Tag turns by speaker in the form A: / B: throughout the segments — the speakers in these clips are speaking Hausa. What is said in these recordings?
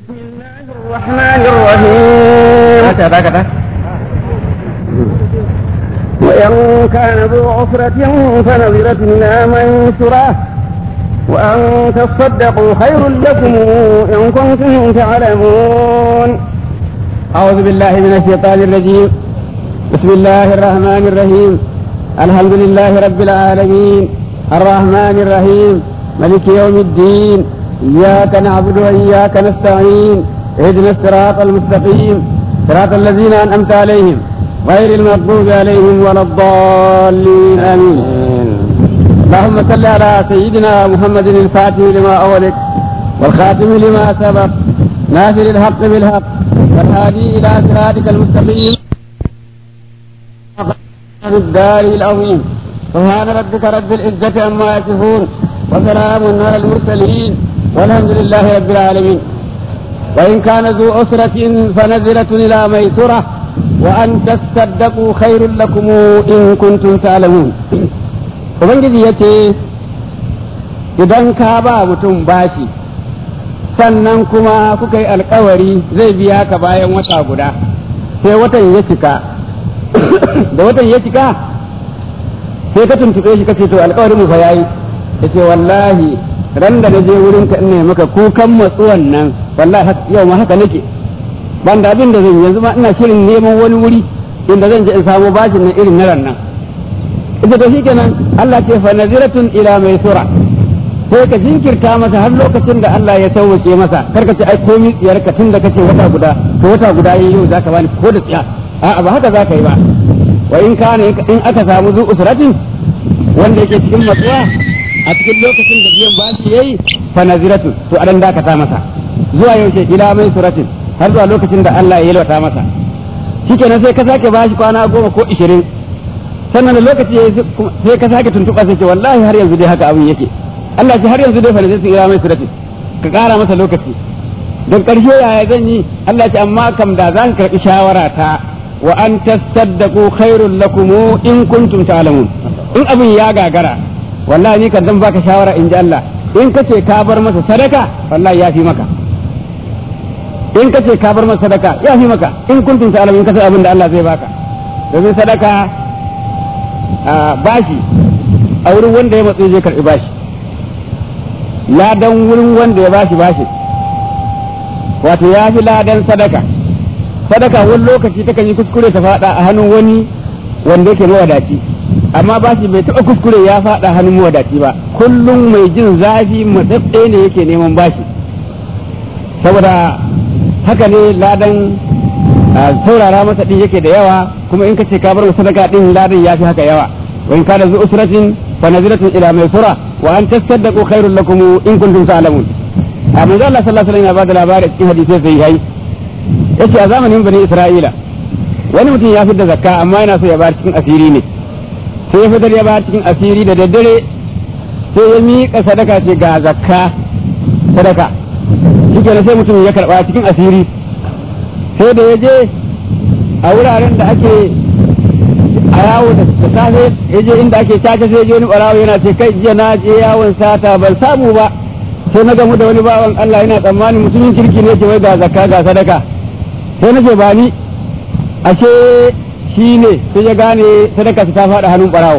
A: بسم الله الرحمن الرحيم
B: هكذا هكذا
A: وإن كان ذو عسرة فنظرة إلى ميسرة وأن تصدقوا خير لكم إن كنتم تعلمون
B: أعوذ بالله من الشيطان الرجيم بسم الله الرحمن الرحيم الحمد لله رب العالمين الرحمن الرحيم ملك يوم الدين إياك نعبد وإياك نستعين اهدنا الصراط المستقيم صراط الذين أنعمت عليهم غير المغضوب عليهم ولا الضالين آمين اللهم صل على سيدنا محمد الفاتح لما أولك والخاتم لما سبق ناصر الحق بالحق والهادي إلى صراطك المستقيم الدار العظيم سبحان ربك رب العزة عما يصفون وسلام على المرسلين والحمد لله رب العالمين وإن كان ذو عسرة فنزلة إلى ميسرة وأن تصدقوا خير لكم إن كنتم تعلمون Ubangiji ya ce, Idan ka ba mutum bashi, sannan kuma kuka yi alkawari zai biya ka bayan wata guda, sai watan ya cika, da watan ya cika, sai ka tuntuɓe shi kace to alkawarin mu fa yayi, ya ce wallahi ran da na je wurin ka ne maka kukan matsuwan nan, wallahi yau ma haka nake, ban da abin da zan yanzu ma ina shirin neman wani wuri inda zan je in samu bashin nan irin na ran nan. ita to shikenan Allah ce fa naziratun ila mai sura sai ka jinkirta masa har lokacin da Allah ya sauwake masa kar ka ce ai komi tsiyar ka tun da kace wata guda to wata guda yayi yau zaka bani ko da tsiya a'a ba haka zaka yi ba wa in kana in aka samu zu usratin wanda yake cikin matsuwa a cikin lokacin da biyan bashi yayi fa naziratun to adan dakata masa zuwa yaushe ila mai suratin har zuwa lokacin da Allah ya yalwata masa shikenan sai ka sake bashi kwana goma ko ishirin sannan da lokaci sai ka sake tuntuɓa sai ce wallahi har yanzu dai haka abin yake Allah ce har yanzu dai fa sai ira mai surati ka ƙara masa lokaci don ƙarshe yaya zan yi Allah ce amma kam da zan karɓi shawara ta wa an tasaddaqu khairul lakum in kuntum ta'lamun in abin ya gagara wallahi ni kan zan baka shawara in ji Allah in kace ka bar masa sadaka wallahi ya fi maka in kace ka bar masa sadaka ya fi maka in kuntum ta'lamun in kace abin da Allah zai baka domin sadaka bashi a wurin wanda ya matsayi zai karɓi bashi ladan wurin wanda ya bashi bashi wato ya fi ladan sadaka sadaka wani lokaci takan yi kuskure ta faɗa a hannun wani wanda yake mawadaci amma bashi bai taɓa kuskure ya faɗa hannun mawadaci ba kullum mai jin zafi matsatse ne yake neman bashi saboda haka ne ladan saurara masa din yake da yawa kuma in kace ka bar masa sadaka din ladan ya fi haka yawa wa in kana zu usratin fa naziratun ila maysura wa an tasaddaqu khairul lakum in kuntum ta'lamun amma Allah sallallahu alaihi wasallam ya bada labari cikin hadisi sai yayi yace a zamanin bani Isra'ila wani mutum ya fitar zakka amma yana so ya bayar cikin asiri ne sai ya fitar ya bayar cikin asiri da daddare sai ya miƙa sadaka ce ga zakka sadaka shi sai mutum ya karba cikin asiri sai da ya je a wuraren da ake a yawo da safe ya je inda ake caca sai je wani barawo yana ce kai jiya na je yawon sata ban samu ba sai na gamu da wani bawan Allah yana tsammani mutumin kirki ne ke wai ga zakka ga sadaka sai na ce ba ni ashe shi ne sai ya gane sadaka ta faɗa hannun barawo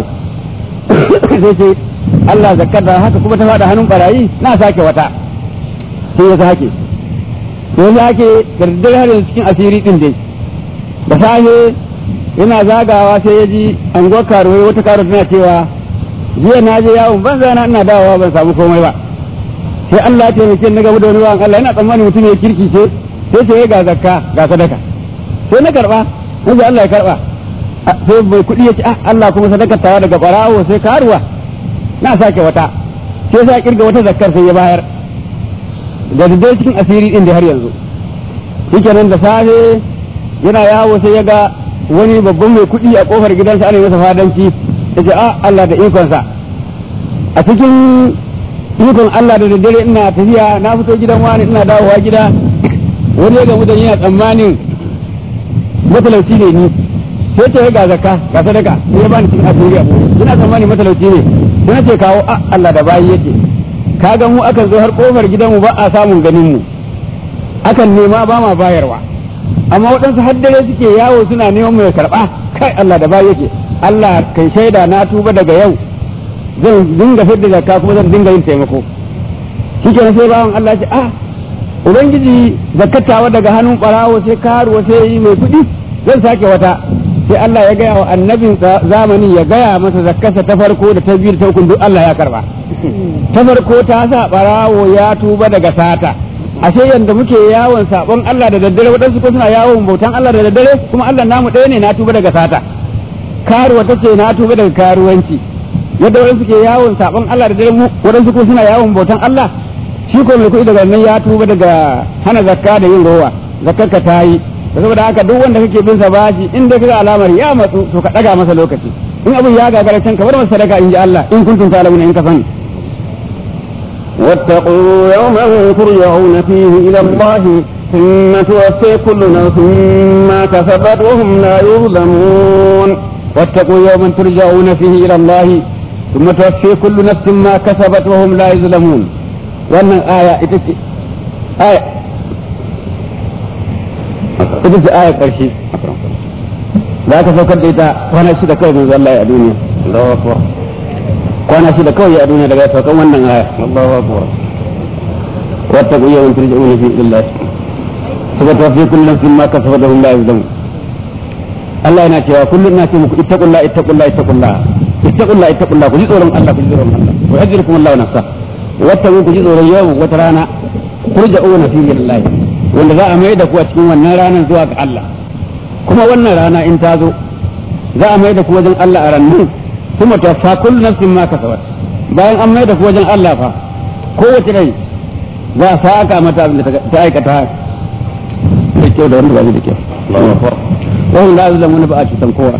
B: sai ce Allah zakka da haka kuma ta faɗa hannun barayi na sake wata sai ya sake yanzu ake gardar har yanzu cikin asiri din dai da safe yana zagawa sai ya ji anguwar karuwai wata karuwa tana cewa jiya na je yawon ban zana ina dawowa ban samu komai ba sai Allah ya taimake na gaba da wani bawan Allah yana tsammani mutum ya kirki ce sai ce ga zakka ga sadaka sai na karba sai Allah ya karba sai mai kuɗi ya ce ah Allah kuma sadakar tawa daga barawo sai karuwa na sake wata sai sa kirga wata zakkar sai ya bayar da dai cikin asiri din da har yanzu shikenan da safe yana yawo sai ya ga wani babban mai kuɗi a kofar gidansa ana masa fadanci ya ce a Allah da ikonsa a cikin ikon Allah da daddare ina tafiya na fito gidan wani ina dawowa gida wani ya gamu da yana tsammanin matalauci ne ni sai ce ga zakka ga sadaka sai ya bani cikin asiri a ina tsammanin matalauci ne sai na ce kawo a Allah da bayi yake ka ga mu akan zo har kofar gidanmu ba a samun ganin mu akan nema ba ma bayarwa amma waɗansu har dare suke yawo suna neman mai karɓa kai Allah da ba yake Allah kai shaida na tuba daga yau zan dinga fidda zakka kuma zan dinga yin taimako shikenan sai bawan Allah ce ah ubangiji zakkatawa daga hannun ɓarawo sai karuwa sai yi mai kuɗi zan sake wata sai Allah ya gaya wa annabin zamani ya gaya masa zakkarsa ta farko da ta biyu da ta uku duk Allah ya karba ta farko ta sa ɓarawo ya tuba daga sata ashe yanda muke yawon sabon Allah da daddare waɗansu ko suna yawon bautan Allah da daddare kuma Allah namu ɗaya ne na tuba daga sata karuwa ta ce na tuba daga karuwanci yadda waɗansu ke yawon sabon Allah da daddare waɗansu ko suna yawon bautan Allah shi ko mai kuɗi daga nan ya tuba daga hana zakka da yin rowa zakkar ka ta yi saboda haka duk wanda kake bin sa bashi in dai kaga alamar ya matsu to ka ɗaga masa lokaci in abin ya gagara can ka bar masa sadaka in ji Allah in kuntum ta'lamuna in ka sani
A: واتقوا يوما ترجعون فيه إلى الله ثم توفي كل نفس ما كسبت وهم لا يظلمون
B: واتقوا يوما ترجعون فيه إلى الله ثم توفي كل نفس ما كسبت وهم لا يظلمون وأن آية إتتي آية إتتي آية قرشي لا تفكر إذا وانا شد كوي من الله يا دنيا الله أكبر وانا شد كوي يا دنيا لغاية فكم وانا آية الله أكبر واتقوا يوما ترجعون فيه إلى الله ثم توفي كل نفس ما كسبت وهم لا يظلمون Allah yana cewa kullum na ce muku ittaqullah ittaqullah ittaqullah ittaqullah ittaqullah ku ji tsoron Allah ku ji tsoron Allah wa yajrukum Allah nafsa wata ku ji tsoron yau wata rana turja'una fi Allah wanda za a mai da ku a cikin wannan ranar zuwa ga Allah kuma wannan rana in ta zo za a mai da ku wajen Allah a rannan kuma ta fa kullu nafsin ma kasabat bayan an mai da ku wajen Allah fa kowace rai za a saka mata abin da ta aikata da kyau da wanda ba da kyau Allahu akbar وهم لا يظلمون بآت تنكورا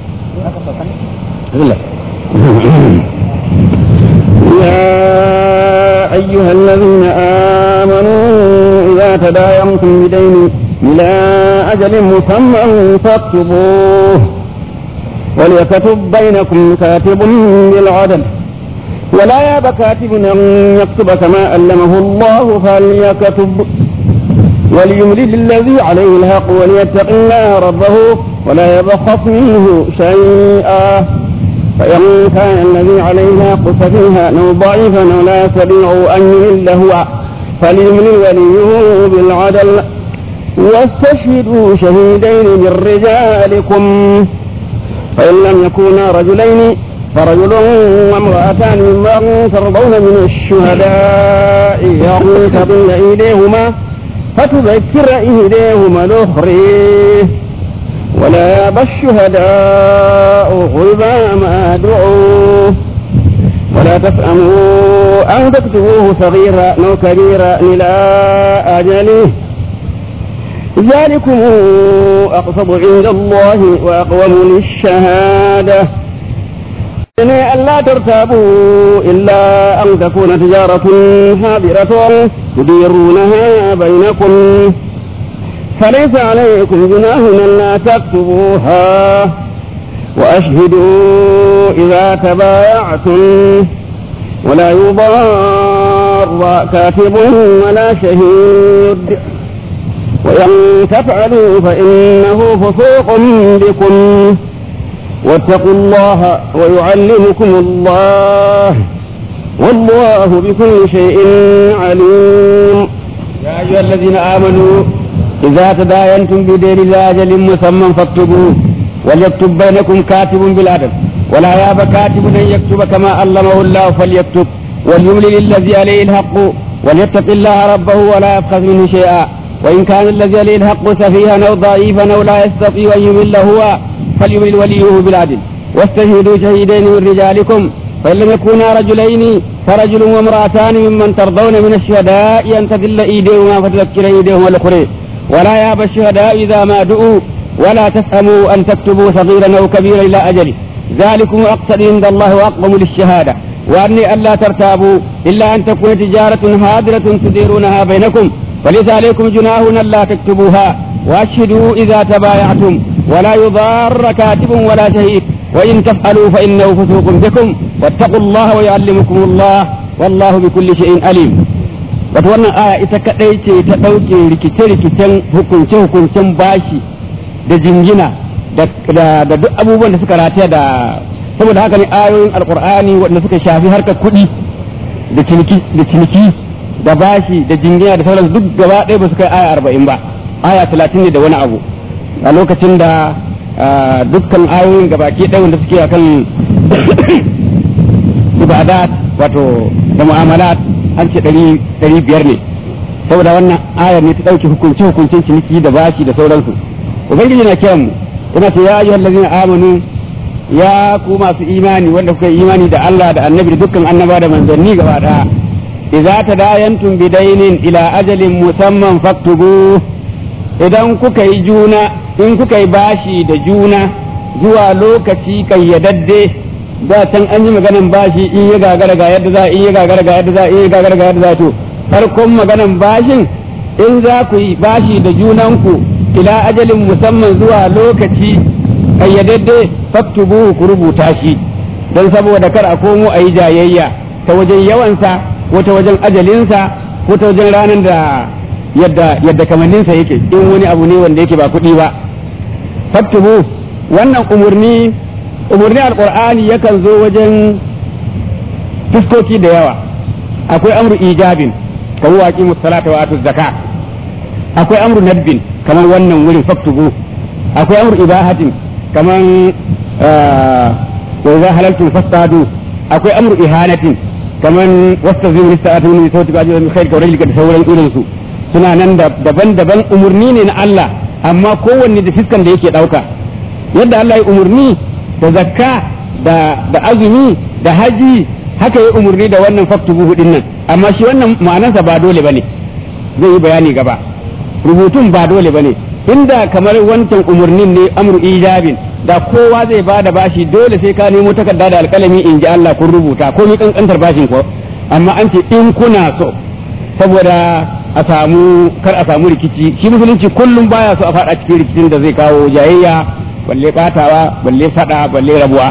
A: يا أيها الذين آمنوا إذا تداينتم بدين إلى أجل مسمى فاكتبوه وليكتب بينكم كاتب بالعدل ولا ياب كاتب أن يكتب كما علمه الله فليكتب وليملل الذي عليه الحق وليتق الله ربه ولا يبخس منه شيئا فإن كان الذي عليه الحق سفيها أو ضعيفا أو لا يستطيع أن يمل هو فليملل وليه بالعدل واستشهدوا شهيدين من رجالكم فإن لم يكونا رجلين فرجل وامرأتان ممن ترضون من الشهداء يقتضين إليهما فتذكر إهديهما الأخرى ولا يابى الشهداء غيبا ما دعوا ولا تسأموا أن تكتبوه صغيرا أو كبيرا إلى أجله ذلكم أقصد عند الله وأقوم للشهادة ألا ترتابوا إلا أن تكون تجارة حاضرة تديرونها بينكم فليس عليكم جناح ألا تكتبوها وأشهدوا إذا تبايعتم ولا يضار كاتب ولا شهيد وإن تفعلوا فإنه فسوق بكم واتقوا الله ويعلمكم الله والله بكل شيء عليم
B: يا أيها الذين آمنوا إذا تداينتم بدين إلى أجل مسمى فاكتبوه وليكتب بينكم كاتب بالعدل ولا ياب كاتب أن يكتب كما علمه الله فليكتب وليملل الذي عليه الحق وليتق الله ربه ولا يبخس منه شيئا وإن كان الذي عليه الحق سفيها أو ضعيفا أو لا يستطيع أن يمل هو فليمل وليه بالعدل واستشهدوا شهيدين من رجالكم فإن لم يكونا رجلين فرجل وامرأتان ممن ترضون من الشهداء أن تذل إيديهما فتذكر إيديهما الأخرى ولا ياب الشهداء إذا ما دعوا ولا تفهموا أن تكتبوا صغيرا أو كبيرا إلى أجله ذلكم أقصد عند الله وأقوم للشهادة وأني ألا ترتابوا إلا أن تكون تجارة هادرة تديرونها بينكم فليس عليكم جناح ألا تكتبوها وأشهدوا إذا تبايعتم ولا يضار كاتب ولا شهيد وإن تفعلوا فإنه فسوق بكم واتقوا الله ويعلمكم الله والله بكل شيء عليم wato wannan aya ita kadai ce ta ɗauke rikice-rikicen hukunce-hukuncen bashi da jingina da duk abubuwan da suka rataya da saboda haka ne ayoyin alkur'ani wanda suka shafi harkar kuɗi da ciniki da bashi da jingina da sauran duk gaba ɗaya ba su kai aya arba'in ba aya talatin ne da wani abu a lokacin da dukkan ayoyin gabaki ɗaya wanda suke akan ibadat wato da mu'amalat an ce ɗari biyar ne saboda wannan ayar ne ta ɗauke hukunce hukuncen ciniki da bashi da sauransu ubangiji na kiran mu yana ce ya ayyuhal ladzina amanu ya ku masu imani wanda kuka yi imani da Allah da annabi da dukkan annaba da manzanni gaba daya idza tadayantum bidainin ila ajalin musamman faktubu idan kuka yi juna in kuka yi bashi da juna zuwa lokaci kayyadadde da can an yi maganan bashi in ya gagara ga yadda za in ya gagara ga yadda za in ya gagara ga yadda za to farkon maganan bashin in za ku yi bashi da junanku ila ajalin musamman zuwa lokaci kayyadadde faktubu ku rubuta shi don saboda kar a komo a yi jayayya ta wajen yawansa ko ta wajen ajalinsa ko ta wajen ranar da yadda yadda kamanninsa yake in wani abu ne wanda yake ba kuɗi ba faktubu wannan umurni umurni alqur'ani yakan zo wajen fuskoki da yawa akwai amru ijabin kamar waqi musallata wa atu zakat akwai amru nadbin kamar wannan wurin faktubu akwai amru ibahatin kamar wa idza halaltum fastadu akwai amru ihanatin kamar wastazimu lista'atu min sawti ba'd min khair kawai da sauran irin su suna nan daban-daban umurni ne na Allah amma kowanne da fiskan da yake dauka yadda Allah ya umurni da zakka da da azumi da haji haka ya umurni da wannan faktubu hudin nan amma shi wannan ma'anarsa ba dole bane zai yi bayani gaba rubutun ba dole bane inda kamar wancan umurnin ne amru ijabin da kowa zai ba da bashi dole sai ka nemo takarda da alkalami in ji Allah kun rubuta ko mi kankantar bashin ko amma an ce in kuna so saboda a samu kar a samu rikici shi musulunci kullum baya so a fada cikin rikicin da zai kawo jayayya balle batawa balle fada balle rabuwa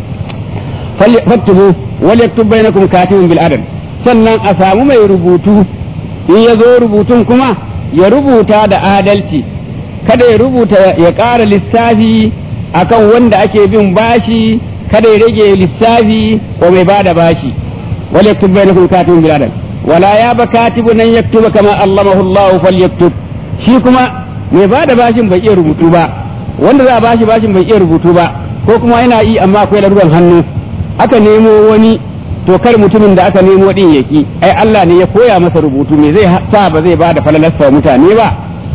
B: faktubu wal yaktub bainakum katibun bil adl sannan a samu mai rubutu in ya zo rubutun kuma ya rubuta da adalci kada ya rubuta ya ƙara lissafi akan wanda ake bin bashi kada ya rage lissafi ko mai bada bashi wal yaktub bainakum katibun bil adl wala ya ba katibu nan yaktuba kama allamahu Allah falyaktub shi kuma mai bada bashin bai iya rubutu ba wanda za a bashi bashin bai iya rubutu ba ko kuma yana yi amma akwai laruran hannu aka nemo wani to kar mutumin da aka nemo din yaki ai Allah ne ya koya masa rubutu me zai sa ba zai bada falalasta mutane ba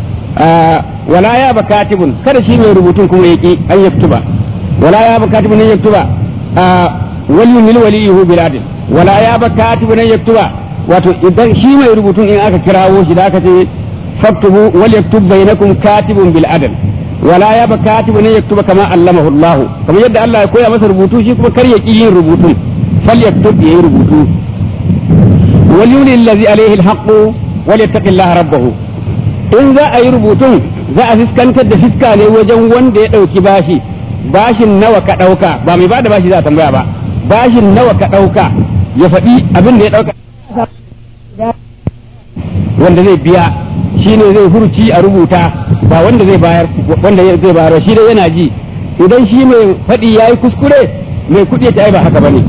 B: wala ya ba katibun kada shi mai rubutun kuma yaki an yaktuba wala ya ba katibun nan yaktuba waliyun lil waliyhu bil adl wala ya ba katibun nan yaktuba wato idan shi mai rubutun in aka kirawo shi da aka ce faktubu wal yaktub bainakum katibun bil adl wala ya ba katibun nan yaktuba kama allamahu Allah kamar yadda Allah ya koya masa rubutu shi kuma kar ya ki yin rubutun fal yaktub yayi rubutu wal yuli allazi alayhi al haqq wal yattaqillaha rabbahu in za a yi rubutun za a fiskantar da fiska ne wajen wanda ya ɗauki bashi bashin nawa ka ɗauka ba mai bada bashi za a tambaya ba bashin nawa ka ɗauka ya faɗi abin da ya ɗauka wanda zai biya shi ne zai hurci a rubuta ba wanda zai bayar wanda zai bayar shi dai yana ji idan shi mai faɗi ya yi kuskure mai kuɗi ya ta ba haka ba ne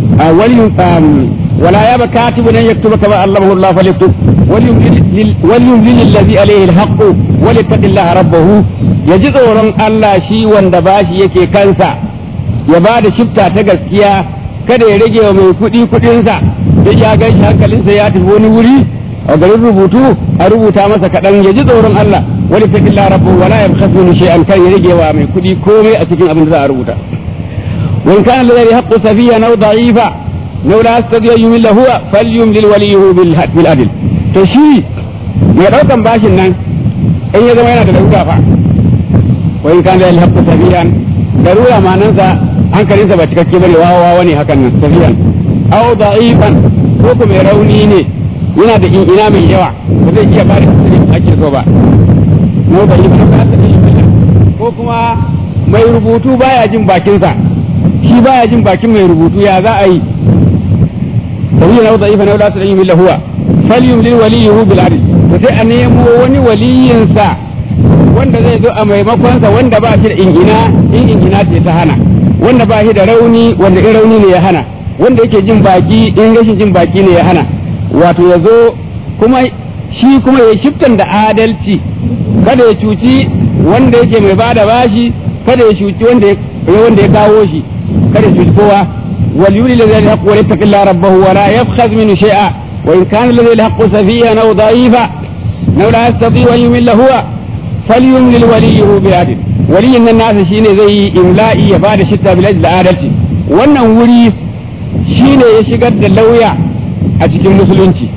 B: ولا ياب كاتب أن يكتب كما علمه الله فليكتب وليملل الذي عليه الحق وليتق الله ربه يجد ورن الله شي wanda bashi yake kansa ya ba da shifta ta gaskiya kada ya rage wa mai kuɗi kuɗinsa da ya gan shi hankalinsa ya tafi wani wuri a garin rubutu a rubuta masa kaɗan ya ji tsoron Allah wani ta illa rabbu wala ya bukatu ni shay'an kan ya rage wa mai kuɗi komai a cikin abin da za a rubuta وإن كان الذي حق سفيا أو ضعيفا لو لا يستطيع أن يمل هو فليملل وليه بالعدل تشي mai ɗaukan bashin nan in ya zama yana da larura fa wa in kan da alhaqqu safiyan larura manansa hankalinsa ba cikakke bane wawa wani hakan nan safiyan aw da'ifan ko kuma mai rauni ne yana da ina mai yawa ba zai iya bada kuɗi ake so ba mu da yi ba ko kuma mai rubutu baya jin bakinsa shi baya jin bakin mai rubutu ya za a yi sabiya na wadda ifa na wadda su ɗanyi milla huwa falyumli waliyuhu bil adl to sai a nemo wani waliyinsa wanda zai zo a maimakonsa wanda ba shi da ingina in ingina ce ta hana wanda ba shi da rauni wanda in rauni ne ya hana wanda yake jin baki in rashin jin baki ne ya hana wato ya zo kuma shi kuma ya shiftan da adalci kada ya cuci wanda yake mai bada bashi kada ya cuci wanda ya wanda ya kawo shi kada ya cuci kowa wal yuli ladhi yaqwa wa yattaqillaha rabbahu wa la yabkhaz minhu shay'a wa in kana ladhi yaqwa safiyan aw da'ifa aw la yastati an yumilla huwa falyumlil waliyuhu bi adl waliyin nan nasa shine zai yi imla'i ya bada shitta bil da adalci wannan wuri shine ya shigar da lauya a cikin musulunci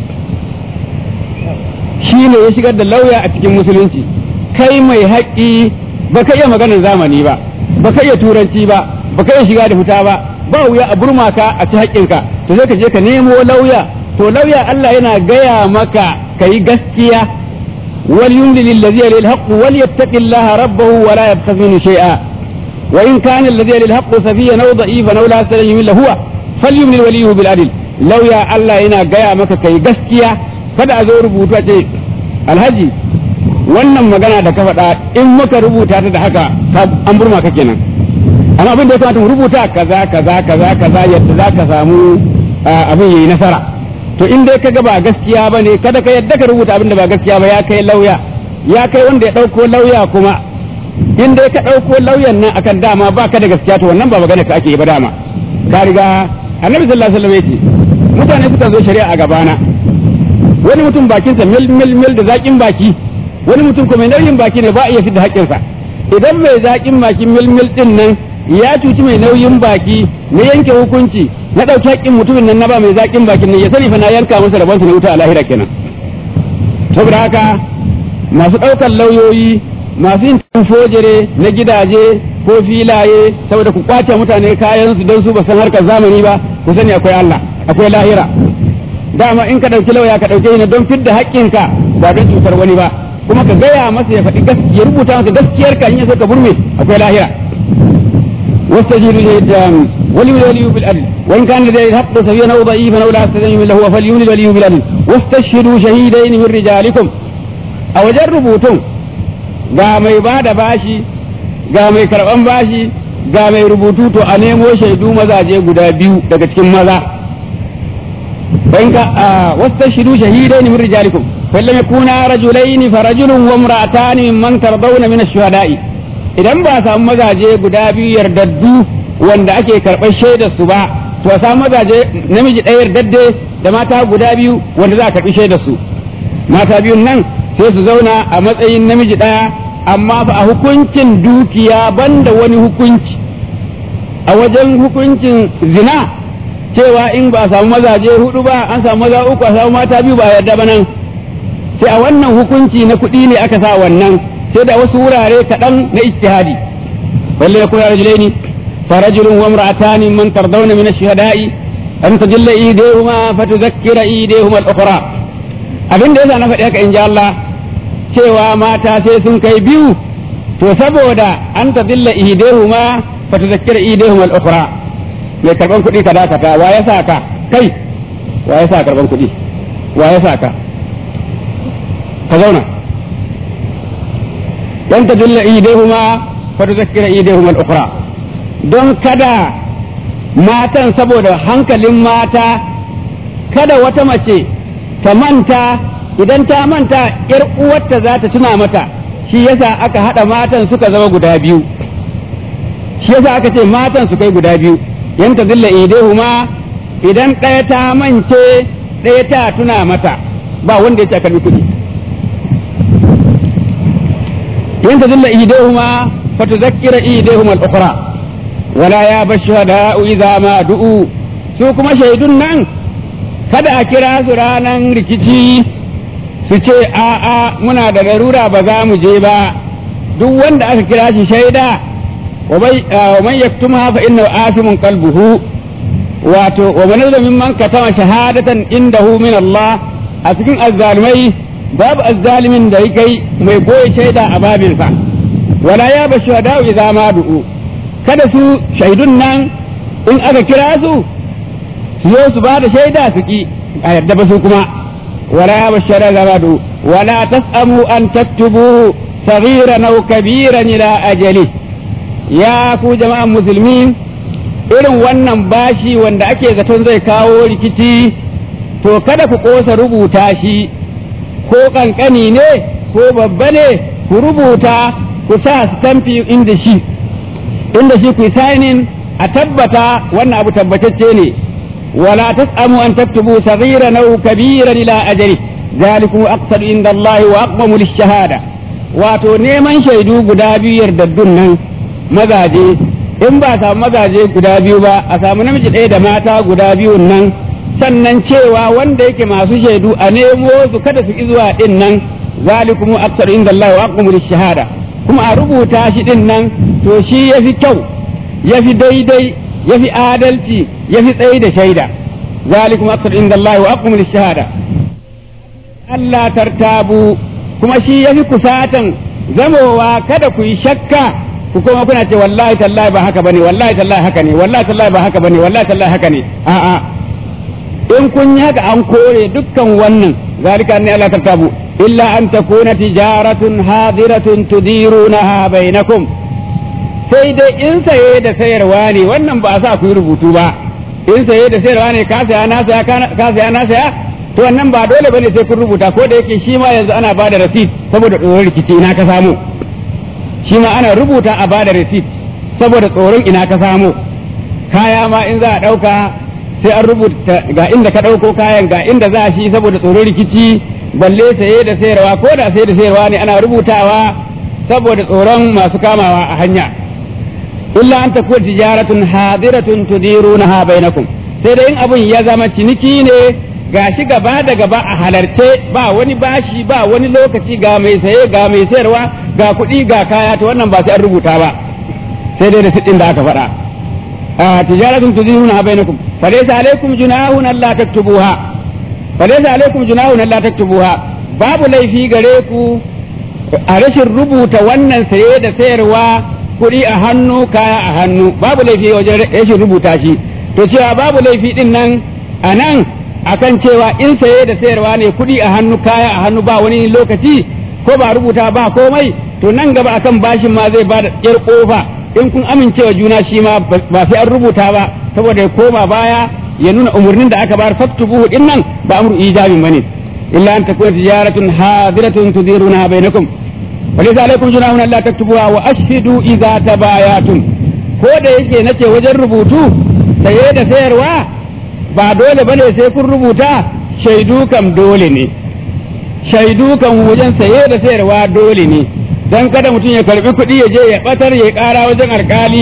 B: shine ya shigar da lauya a cikin musulunci kai mai haƙƙi ba ka iya maganar zamani ba ba ka iya turanci ba ba ka iya shiga da fita ba ba wuya a burma ka a ci haƙƙinka to sai ka je ka nemo lauya to lauya Allah yana gaya maka ka yi gaskiya wal yumli lil ladhi yalil haqq wal yattaqillaha rabbahu wa la yabkhaz minhu shay'a wa in kana alladhi yalil haqq safiyan aw da'ifan aw la salayhi illa huwa falyumli waliyuhu bil adl lauya Allah yana gaya maka kai gaskiya kada a zo rubutu a ce alhaji wannan magana da ka faɗa in muka rubuta ta da haka an burma ka kenan amma abin da ya kamata mu rubuta kaza kaza kaza kaza yadda za ka samu abin yayi nasara to in dai kaga ba gaskiya ba ne kada ka yadda ka rubuta abin da ba gaskiya ba ya kai lauya ya kai wanda ya ɗauko lauya kuma in dai ka ɗauko lauyan nan akan dama ba ka da gaskiya to wannan ba magana ka ake yi ba dama ka riga annabi sallallahu alaihi wasallam yace mutane suka zo shari'a a gabana wani mutum bakinsa mil mil mil da zakin baki wani mutum kuma mai nauyin baki ne ba a iya fidda haƙƙinsa idan mai zaƙin baki milmil ɗin nan ya cuci mai nauyin baki na yanke hukunci na ɗauki haƙƙin mutumin nan na ba mai zaƙin bakin nan ya sani fa na yanka masa rabonsa na wuta a lahira kenan saboda haka masu ɗaukar lauyoyi masu yin fojere na gidaje ko filaye saboda ku kwace mutane kayan su don su ba san harkar zamani ba ku sani akwai Allah akwai lahira dama in ka ɗauki lauya ka ɗauke shi don fidda haƙƙinka ba don cutar wani ba kuma ka gaya masa ya faɗi ya rubuta masa gaskiyar ka in ya so ka burme akwai lahira wastajiru shahidan wali wali bil adl wa in kana da haqqu safiyan aw da'ifan aw la astazim lahu wa falyumli wali bil adl wastashhidu shahidain min rijalikum a wajen rubutun ga mai bada bashi ga mai karban bashi ga mai rubutu to a nemo shaidu mazaje guda biyu daga cikin maza وإن واستشهدوا شهيدين من رجالكم فإن لم يكونا رجلين فرجل وامرأتان ممن ترضون من الشهداء idan ba samu mazaje guda biyu yardaddu wanda ake karɓar shaidar su ba to samu mazaje namiji ɗaya yardadde da mata guda biyu wanda za a karɓi shaidar su mata biyun nan sai su zauna a matsayin namiji ɗaya amma fa a hukuncin dukiya banda wani hukunci a wajen hukuncin zina cewa in ba a samu mazaje hudu ba an samu maza uku a samu mata biyu ba a yarda ba nan sai a wannan hukunci na kuɗi ne aka sa wannan sai da wasu wurare kaɗan na ijtihadi balle yakun rajulaini farajulun wa imra'atani man tardawna min ash-shuhada'i an tajalla idehuma fatudhakkira idehuma al-ukhra abin da yasa na faɗi haka in ji Allah cewa mata sai sun kai biyu to saboda an tadilla idehuma fatudhakkira idehuma al-ukhra mai karban kuɗi ka dakata wa ya sa ka kai wa ya sa karban kuɗi wa ya sa ka ka zauna dan ta dilla idehuma fa tuzakkira idehuma al-ukhra don kada matan saboda hankalin mata kada wata mace ta manta idan ta manta yar uwarta za ta tuna mata shi yasa aka hada matan suka zama guda biyu shi yasa aka ce matan su kai guda biyu yanta zilla idehuma idan ɗaya ta mance ɗaya ta tuna mata ba wanda ya ce karbi kuɗi yanta zilla idehuma fa tuzakkira idehuma al-ukhra wala ya bashhada'u idza ma du'u su kuma shaidun nan kada a kira su ranan rikici su ce a'a muna da larura ba za mu je ba duk wanda aka kira shi shaida ومن يكتمها فإنه آثم قلبه wato wa man min man katama shahadatan indahu min Allah a cikin azzalimai babu azzalimin da yake mai goye shaida a babinsa wala ya bashu da idza ma du'u kada su shaidun nan in aka kira su su yo su ba da shaida su ki a yadda ba su kuma ولا يبشر زبد ولا تسأموا أن تكتبوه صغيرا أو كبيرا إلى أجله يا كو جماعة مسلمين irin wannan bashi wanda ake zaton zai kawo rikici to kada ku kosa rubuta shi ko kankani ne ko babba ne ku rubuta ku sa stamfi inda shi inda shi ku signing a tabbata wannan abu tabbatacce ne wala tasamu an taktubu saghiran aw kabiran ila ajali zalikum aqsadu inda Allah wa aqwamu lish-shahada wato neman shaidu guda biyu yardaddun nan mazaje in ba samu mazaje guda biyu ba a samu namiji ɗaya da mata guda biyun nan sannan cewa wanda yake masu shaidu a nemo su kada su ki zuwa din nan zalikum aqsadu inda Allah wa aqwamu lish-shahada kuma a rubuta shi din nan to shi yafi kyau yafi daidai yafi adalci yafi tsayi da shaida zalikum aqsadu inda Allah wa aqwamu lish-shahada Allah tartabu kuma shi yafi kusatan zamowa kada ku yi shakka ku kuma kuna ce wallahi tallahi ba haka bane wallahi tallahi haka ne wallahi tallahi ba haka bane wallahi tallahi haka ne a'a in kun yi haka an kore dukkan wannan zalika ne Allah tartabu illa an takuna tijaratun hadiratun tudirunaha bainakum sai dai in saye da sayarwa ne wannan ba a sa ku yi rubutu ba in saye da sayarwa ne ka saya na saya ka saya na saya to wannan ba dole bane sai kun rubuta ko da yake shi ma yanzu ana bada receipt saboda tsoron rikici ina ka samu shi ma ana rubuta a bada receipt saboda tsoron ina ka samu kaya ma in za a ɗauka sai an rubuta ga inda ka ɗauko kayan ga inda za shi saboda tsoron rikici balle saye da sayarwa ko da saye da sayarwa ne ana rubutawa saboda tsoron masu kamawa a hanya illa an takuna tijaratun hadiratun tudirunaha bainakum sai dai in abun ya zama ciniki ne gashi gaba da gaba a halarce ba wani bashi ba wani lokaci ga mai saye ga mai sayarwa ga kuɗi ga kaya to wannan ba sai an rubuta ba sai dai da siɗin da aka faɗa a tijaratun tudiruna bainakum falaysa alaikum junahun alla taktubuha falaysa alaikum junahun alla taktubuha babu laifi gare ku a rashin rubuta wannan saye da sayarwa kuɗi a hannu kaya a hannu babu laifi wajen rashin rubuta shi to cewa babu laifi din nan a nan akan cewa in saye da sayarwa ne kuɗi a hannu kaya a hannu ba wani lokaci ko ba rubuta ba komai to nan gaba akan bashin ma zai bada yar kofa in kun amincewa juna shi ma ba sai an rubuta ba saboda ya koma baya ya nuna umarnin da aka bayar faktubuhu din nan ba amru ijabin bane illa an takuna tijaratun hadiratun tudiruna bainakum وليس عليكم جناح الا تكتبوها واشهدوا اذا تبايعتم ko da yake nace wajen rubutu saye da sayarwa ba dole bane sai kun rubuta shaidu kam dole ne shaidu kam wajen saye da sayarwa dole ne dan kada mutum ya karbi kuɗi ya je ya batar ya ƙara wajen alkali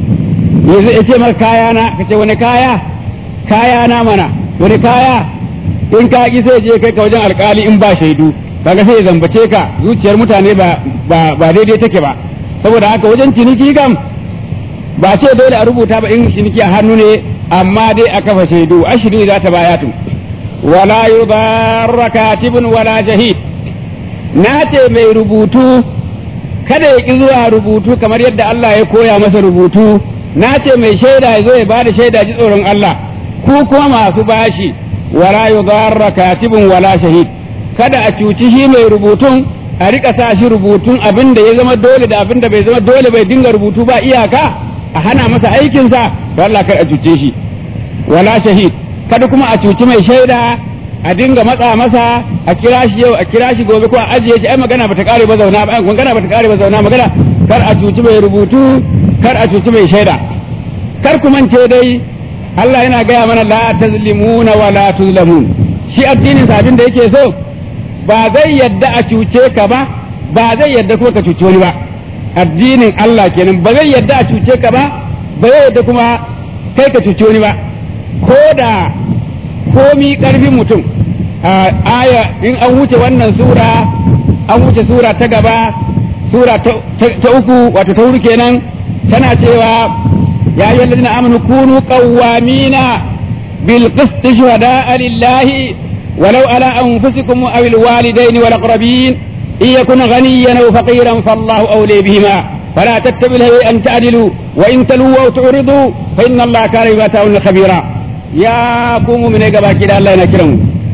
B: ya ce maka kaya na ka ce wani kaya kaya na mana wani kaya in ka ki sai je kai ka wajen alkali in ba shaidu kaga sai ya zambace ka zuciyar mutane ba ba daidai take ba saboda haka wajen ciniki kam ba ce dole a rubuta ba in ciniki a hannu ne amma dai a kafa shaidu ashirin za ta bayatu wala yudarra katibun wala jahid na ce mai rubutu kada ya ki zuwa rubutu kamar yadda Allah ya koya masa rubutu na ce mai shaida ya zo ya bada shaida ji tsoron Allah ku kuma masu bashi wala yudarra katibun wala shahid kada a cuci shi mai rubutun a rika sa shi rubutun abin da ya zama dole da abin da bai zama dole bai dinga rubutu ba iyaka a hana masa aikinsa to Allah kar a cuce shi wala shahid kada kuma a cuci mai shaida a dinga matsa masa a kira shi yau a kira shi gobe ko a ajiye shi ai magana bata kare ba zauna ba magana bata kare ba zauna magana kar a cuci mai rubutu kar a cuci mai shaida kar ku mance dai Allah yana gaya mana la tazlimuna wa la tuzlamun shi addinin sa abin da yake so ba zai yadda a cuce ka ba ba zai yadda kuma ka cuci wani ba addinin Allah kenan ba zai yadda a cuce ka ba ba zai yadda kuma kai ka cuci wani ba ko da komi karfin mutum aya in an wuce wannan sura an wuce sura ta gaba sura ta uku wato ta wuri kenan tana cewa ya yi lalazina amanu kunu qawwamina bil qist shuhada'a lillahi ولو على أنفسكم أو الوالدين والأقربين إن يكن غنيا أو فقيرا فالله أولي بهما فلا تتبعوا الهوى أن تعدلوا وإن تلووا أو تعرضوا فإن الله كان بما تعملون خبيرا يا قوم من إجابة كده الله ينكرم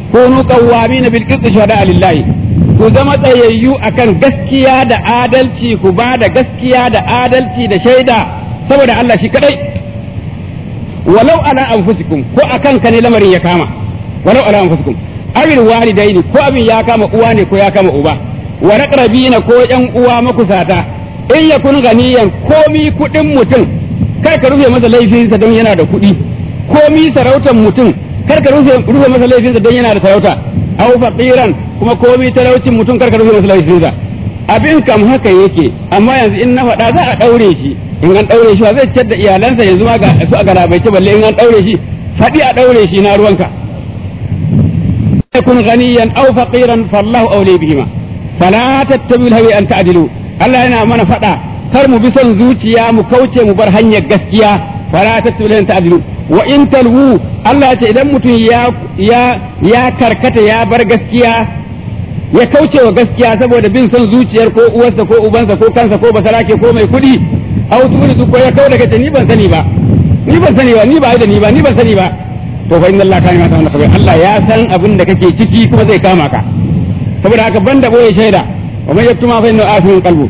B: kunu qawwamin bil qist shuhada lillahi ku zama tsayayyu akan gaskiya da adalci ku ba da gaskiya da adalci da shaida saboda Allah shi kadai walau ala anfusikum ko akan ka ne lamarin ya kama walau ala anfusikum awil walidaini ko abin ya kama uwa ne ko ya kama uba wa raqrabina ko yan uwa makusata in yakun ganiyan komi kudin mutum kar ka rufe masa laifinsa don yana da kuɗi komi sarautar mutum kar ka rufe rufe masa laifinsa don yana da sarauta aw faqiran kuma komi talaucin mutum kar ka rufe masa laifinsa abin kam haka yake amma yanzu in na faɗa za a ɗaure shi in an ɗaure shi zai ciyar da iyalansa yanzu ma ga su a galabaice balle in an ɗaure shi faɗi a ɗaure shi na ruwanka yakun ghaniyan aw faqiran fallahu awli bihima fala tattabi'ul hawa an ta'dilu Allah yana mana faɗa kar mu bi son zuciya mu kauce mu bar hanyar gaskiya fala tattabi'ul hawa an ta'dilu wa in talwu Allah ce idan mutum ya ya ya karkata ya bar gaskiya ya kauce wa gaskiya saboda bin son zuciyar ko uwarsa ko ubansa ko kansa ko basarake ko mai kuɗi au turi ko ya kau daga ni ban sani ba ni ban sani ba ni ba da ni ba ni ban sani ba to fa inna Allah kana mata wannan Allah ya san abin da kake ciki kuma zai kama ka saboda haka banda boye shaida wa man yaktuma fa inna afin qalbu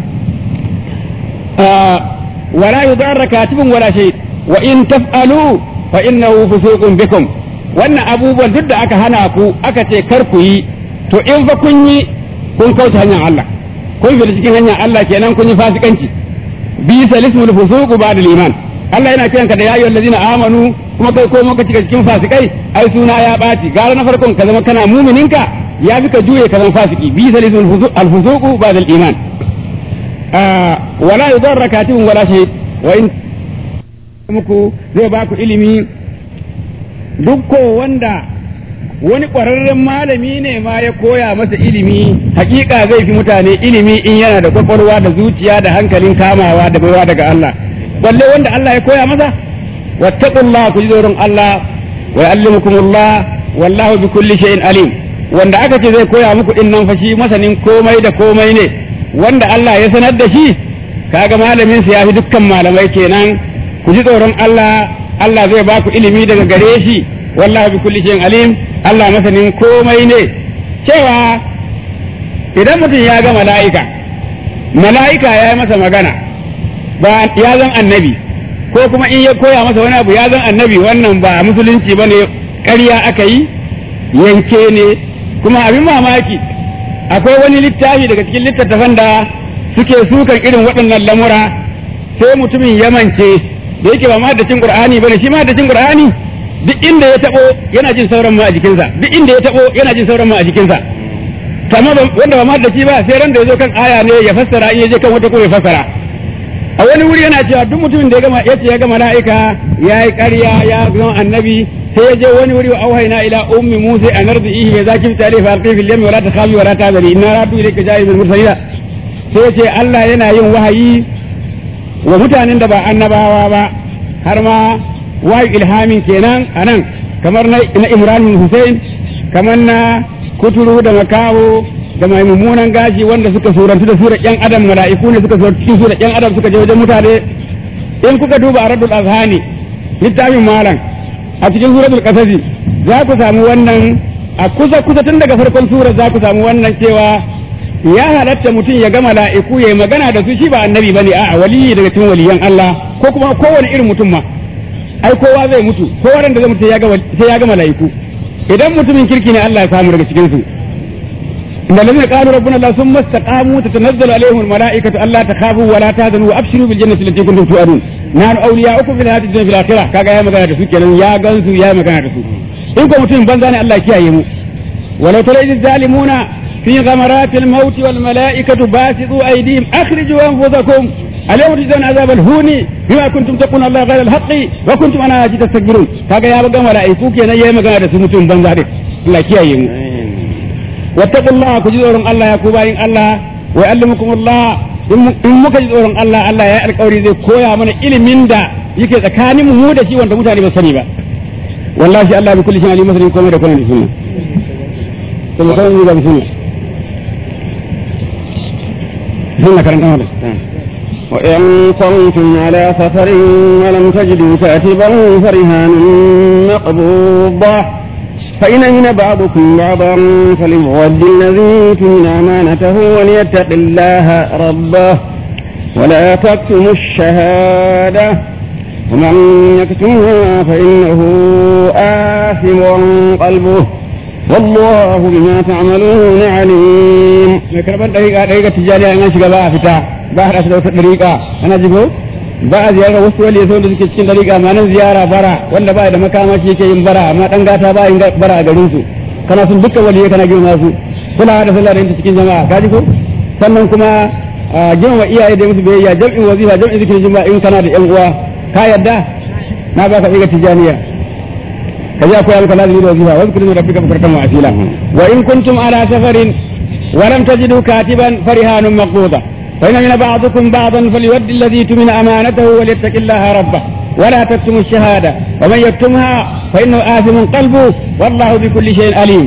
B: wala yudarra katibun wala shay wa in taf'alu fa innahu fusuqun bikum wannan abubuwan duk da aka hana ku aka ce kar ku yi to in fa kun yi kun kauce hanyar Allah kun fi cikin hanyar Allah kenan kun yi fasikanci bi salismul fusuq ba'da iman Allah yana kiranka da yayyul ladina amanu kuma kai ko muka cika cikin fasikai ai suna ya baci gara na farkon ka zama kana mumininka ya fi ka juye ka zama fasiki bi salismul fusuq ba'da iman wala yudarra katibun wala shahid wa in muku zai ba ku ilimi duk ko wanda wani ƙwararren malami ne ma ya koya masa ilimi hakika zai fi mutane ilimi in yana da kwakwalwa da zuciya da hankalin kamawa da baiwa daga Allah balle wanda Allah ya koya masa wattaqullah ku ji tsoron Allah wa yu'allimukumullah wallahu bi kulli shay'in alim wanda aka ce zai koya muku din nan fa shi masanin komai da komai ne wanda Allah ya sanar da shi kaga malamin sa yafi dukkan malamai kenan ku ji tsoron Allah Allah zai ba ku ilimi daga gare shi wallahu bi kulli shay'in alim Allah masanin komai ne cewa idan mutum ya ga mala'ika mala'ika ya yi masa magana ba ya zan annabi ko kuma in ya koya masa wani abu ya zan annabi wannan ba musulunci ba ne ƙarya aka yi yanke ne kuma abin mamaki akwai wani littafi daga cikin littattafan da suke sukan irin waɗannan lamura sai mutumin yamance da yake ba ma da cin qur'ani bane shi ma da cin qur'ani duk inda ya tabo yana jin sauran ma a jikinsa duk inda ya tabo yana jin sauran ma a jikinsa kamar wanda ba ma da shi ba sai ran da ya zo kan aya ne ya fassara in ya je kan wata ko ya fassara a wani wuri yana cewa duk mutumin da ya gama yace ya ga mala'ika ya yi ƙarya ya zama annabi sai ya je wani wuri wa auhayna ila ummi musa an ardihi bi zaki tare fa alqi fil yammi wa la takhafi wa la tahzani inna radu ilayka ja'ilul mursalina sai ya ce Allah yana yin wahayi wa mutanen da ba annabawa ba har ma wahayi ilhamin kenan anan kamar na Imran Hussein kamar na kuturu da makaho da mai mummunan gashi wanda suka surantu da surar yan adam mala'iku ne suka surantu cikin surar yan adam suka je wajen mutane in kuka duba aradul azhani littafin malam a cikin suratul qasasi za ku samu wannan a kusa kusa tun daga farkon surar za ku samu wannan cewa ya halatta mutum ya ga mala'iku ya magana da su shi ba annabi bane a'a waliyi daga cikin waliyan Allah ko kuma kowane irin mutum ma ai kowa zai mutu kowa da zai mutu sai ya ga mala'iku idan mutumin kirki ne Allah ya samu daga cikin su إن الذين قالوا ربنا الله ثم استقاموا تتنزل عليهم الملائكة ألا تخافوا ولا تهزنوا وأبشروا بالجنة التي كنتم توعدون نحن أولياؤكم في الحياة الدنيا في الآخرة كاغا يا مغانا دسو كينان يا غنسو يا مغانا دسو إن كنتم متين بنزاني الله كيا يمو ولو ترى إذ الظالمون في غمرات الموت والملائكة باسطوا أيديهم أخرجوا أنفسكم اليوم تجزون عذاب الهون بما كنتم تقولون الله غير الحق وكنتم أنا أجي تستكبرون كاغا يا مغانا ملائكو كينان يا مغانا دسو متين بنزاني الله كيا يمو واتقوا الله كجزور الله يا كوباين الله ويعلمكم الله in muka ji tsoron Allah Allah ya alƙawari zai koya mana ilimin da yake tsakanin mu da shi wanda mutane ba sani ba wallahi Allah bi kulli shay'in alim masanin komai da komai da sunna to mu kawai da sunna sunna karan kan
A: وإن كنتم على سفر ولم تجدوا كاتبا فرهان مقبوضة فإن أمن بعضكم بعضا فليؤد الذي تمن أمانته وليتق الله ربه ولا تكتموا الشهادة ومن يكتمها فإنه آثم قلبه والله بما تعملون عليم
B: mai karban dariƙa dariƙa tijjaniya in an shiga ba a fita ba a da wata dariƙa ana jigo ba a ziyarar wasu wali sau da suke cikin dariƙa ma nan ziyara bara wanda ba da makamashi yake yin bara amma dan gata ba yin bara a garin su kana sun dukkan wali kana girma su kula da sallah da cikin jama'a ka ji ko sannan kuma girma iyaye da musu biyayya jam'in wazifa jam'in zikirin juma'a in kana da yan uwa ka yarda na ba ka dariƙa tijjaniya kaji akwai maka lazimi da wazifa wasu kudin rabbika bukartan wa asila wa in kuntum ala safarin ولم تجدوا كاتبا فرهان مقبوضة فإن من بعضكم بعضا فليؤدي الذي تمن أمانته وليتق الله ربه ولا تكتموا الشهادة ومن يكتمها فإنه آثم قلبه والله بكل شيء أليم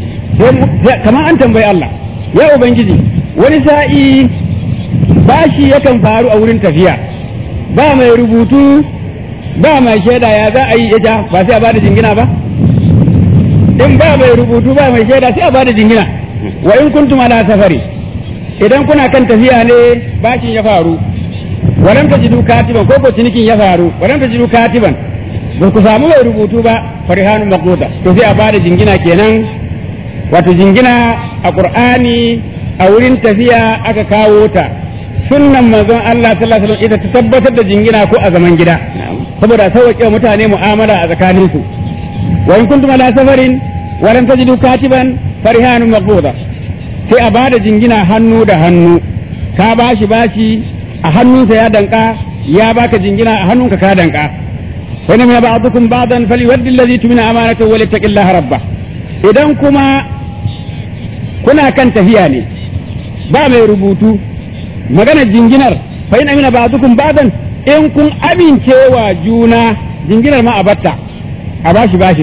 B: كما أنتم بي الله يا أبنجدي ونسائي bashi yakan faru a wurin tafiya ba mai rubutu ba mai shaida ya za a yi ita ba sai a bada jingina ba in ba mai rubutu ba mai shaida sai a bada jingina wa in kuntum ala safari idan kuna kan tafiya ne bashin ya faru walam tajidu katiban ko ko cinikin ya faru walam tajidu katiban ba ku samu mai rubutu ba farihanu maquta to sai a bada jingina kenan wato jingina a qur'ani a wurin tafiya aka kawo ta sunnan manzon Allah sallallahu alaihi wasallam ita ta tabbatar da jingina ko a zaman gida saboda sauƙe mutane mu'amala a tsakaninsu wa in kuntum ala safarin walam tajidu katiban farihanun maqbuda sai a bada jingina hannu da hannu ka bashi bashi a hannunsa ya danka ya baka jingina a hannunka ka danka wani min ba'dukum ba'dan falyuwaddi alladhi tumina amanatahu wa littaqillaha rabba idan kuma kuna kan tafiya ne ba mai rubutu maganar jinginar fa in amina ba'dukum ba'dan in kun amincewa juna jinginar ma a batta a bashi bashi